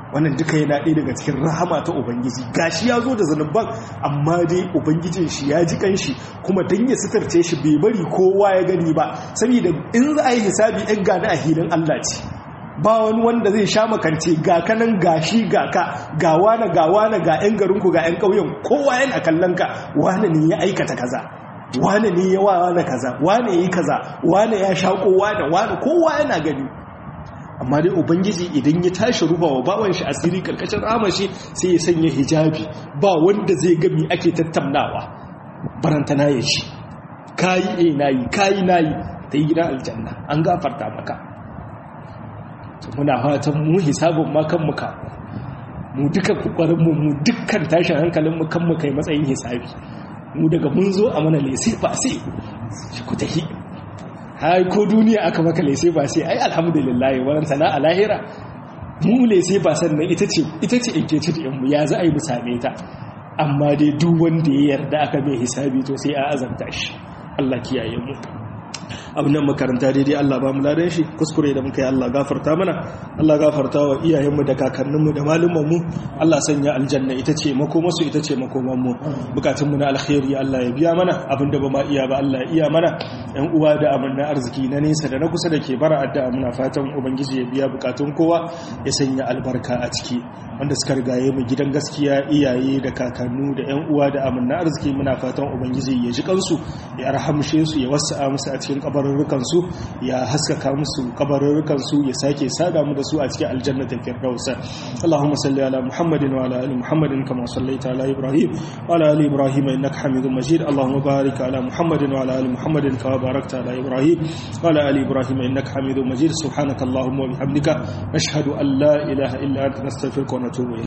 wannan duka yana ɗaya daga cikin rahama ta ubangiji gashi ya zo da zanuban amma dai ubangijin shi ya ji kanshi kuma dan ya sitarce shi bai bari kowa ya gani ba saboda in za a yi hisabi ɗan gani a hilin Allah ce ba wani wanda zai sha makance ga kanan gashi ga ka ga wane ga wane ga 'yan garinku ga 'yan ƙauyen kowa yana kallon ka wane ne ya aikata kaza wane ne ya wane kaza wane ya yi kaza wane ya shaƙo wane wane kowa yana gani amma dai ubangiji idan ya tashi ruba wa bawan shi asiri karkashin ramashi sai ya sanya hijabi ba wanda zai gami ake tattaunawa barantana ya shi kayi e nayi kayi nayi ta yi gidan aljanna an gafarta maka muna fatan mu hisabin ma kan muka mu duka kokarin mu mu dukkan tashin hankalin mu kan mu kai matsayin hisabi mu daga mun zo a mana lese ba sai shi ku tahi hai ko duniya aka maka lese ba sai ai alhamdulillah wannan sana a lahira mu lese ba sannan ita ce ita ce engage da mu ya za a yi mu same ta amma dai duk wanda ya yarda aka mai hisabi to sai a azanta shi Allah kiyaye mu abin nan makaranta daidai Allah ba mu ladan shi kuskure da muka yi Allah gafarta mana Allah gafarta wa iyayenmu da kakanninmu da malumanmu Allah sanya aljanna ita ce makomasu ita ce makomanmu bukatunmu na alkhairi Allah ya biya mana abin da ba ma iya ba Allah ya iya mana yan uwa da amanna arziki na nesa da na kusa da ke bara addu'a muna fatan ubangiji ya biya bukatun kowa ya sanya albarka a ciki wanda suka rigaye mu gidan gaskiya iyaye da kakannu da yan uwa da amanna arziki muna fatan ubangiji ya ji kansu ya rahamshe su ya wasa musu a cikin kabarurrukansu ya haskaka musu kabarurrukansu ya sake sada mu da su a cikin aljannatin firdausa Allahumma salli ala Muhammadin wa ala ali Muhammadin kama sallaita ala Ibrahim wa ala ali Ibrahim innaka Hamidum Majid Allahumma barik ala Muhammadin wa ala ali Muhammadin kama barakta ala Ibrahim wa ala ali Ibrahim innaka Hamidum Majid subhanaka Allahumma wa bihamdika nashhadu an la ilaha illa anta nastaghfiruka wa natubu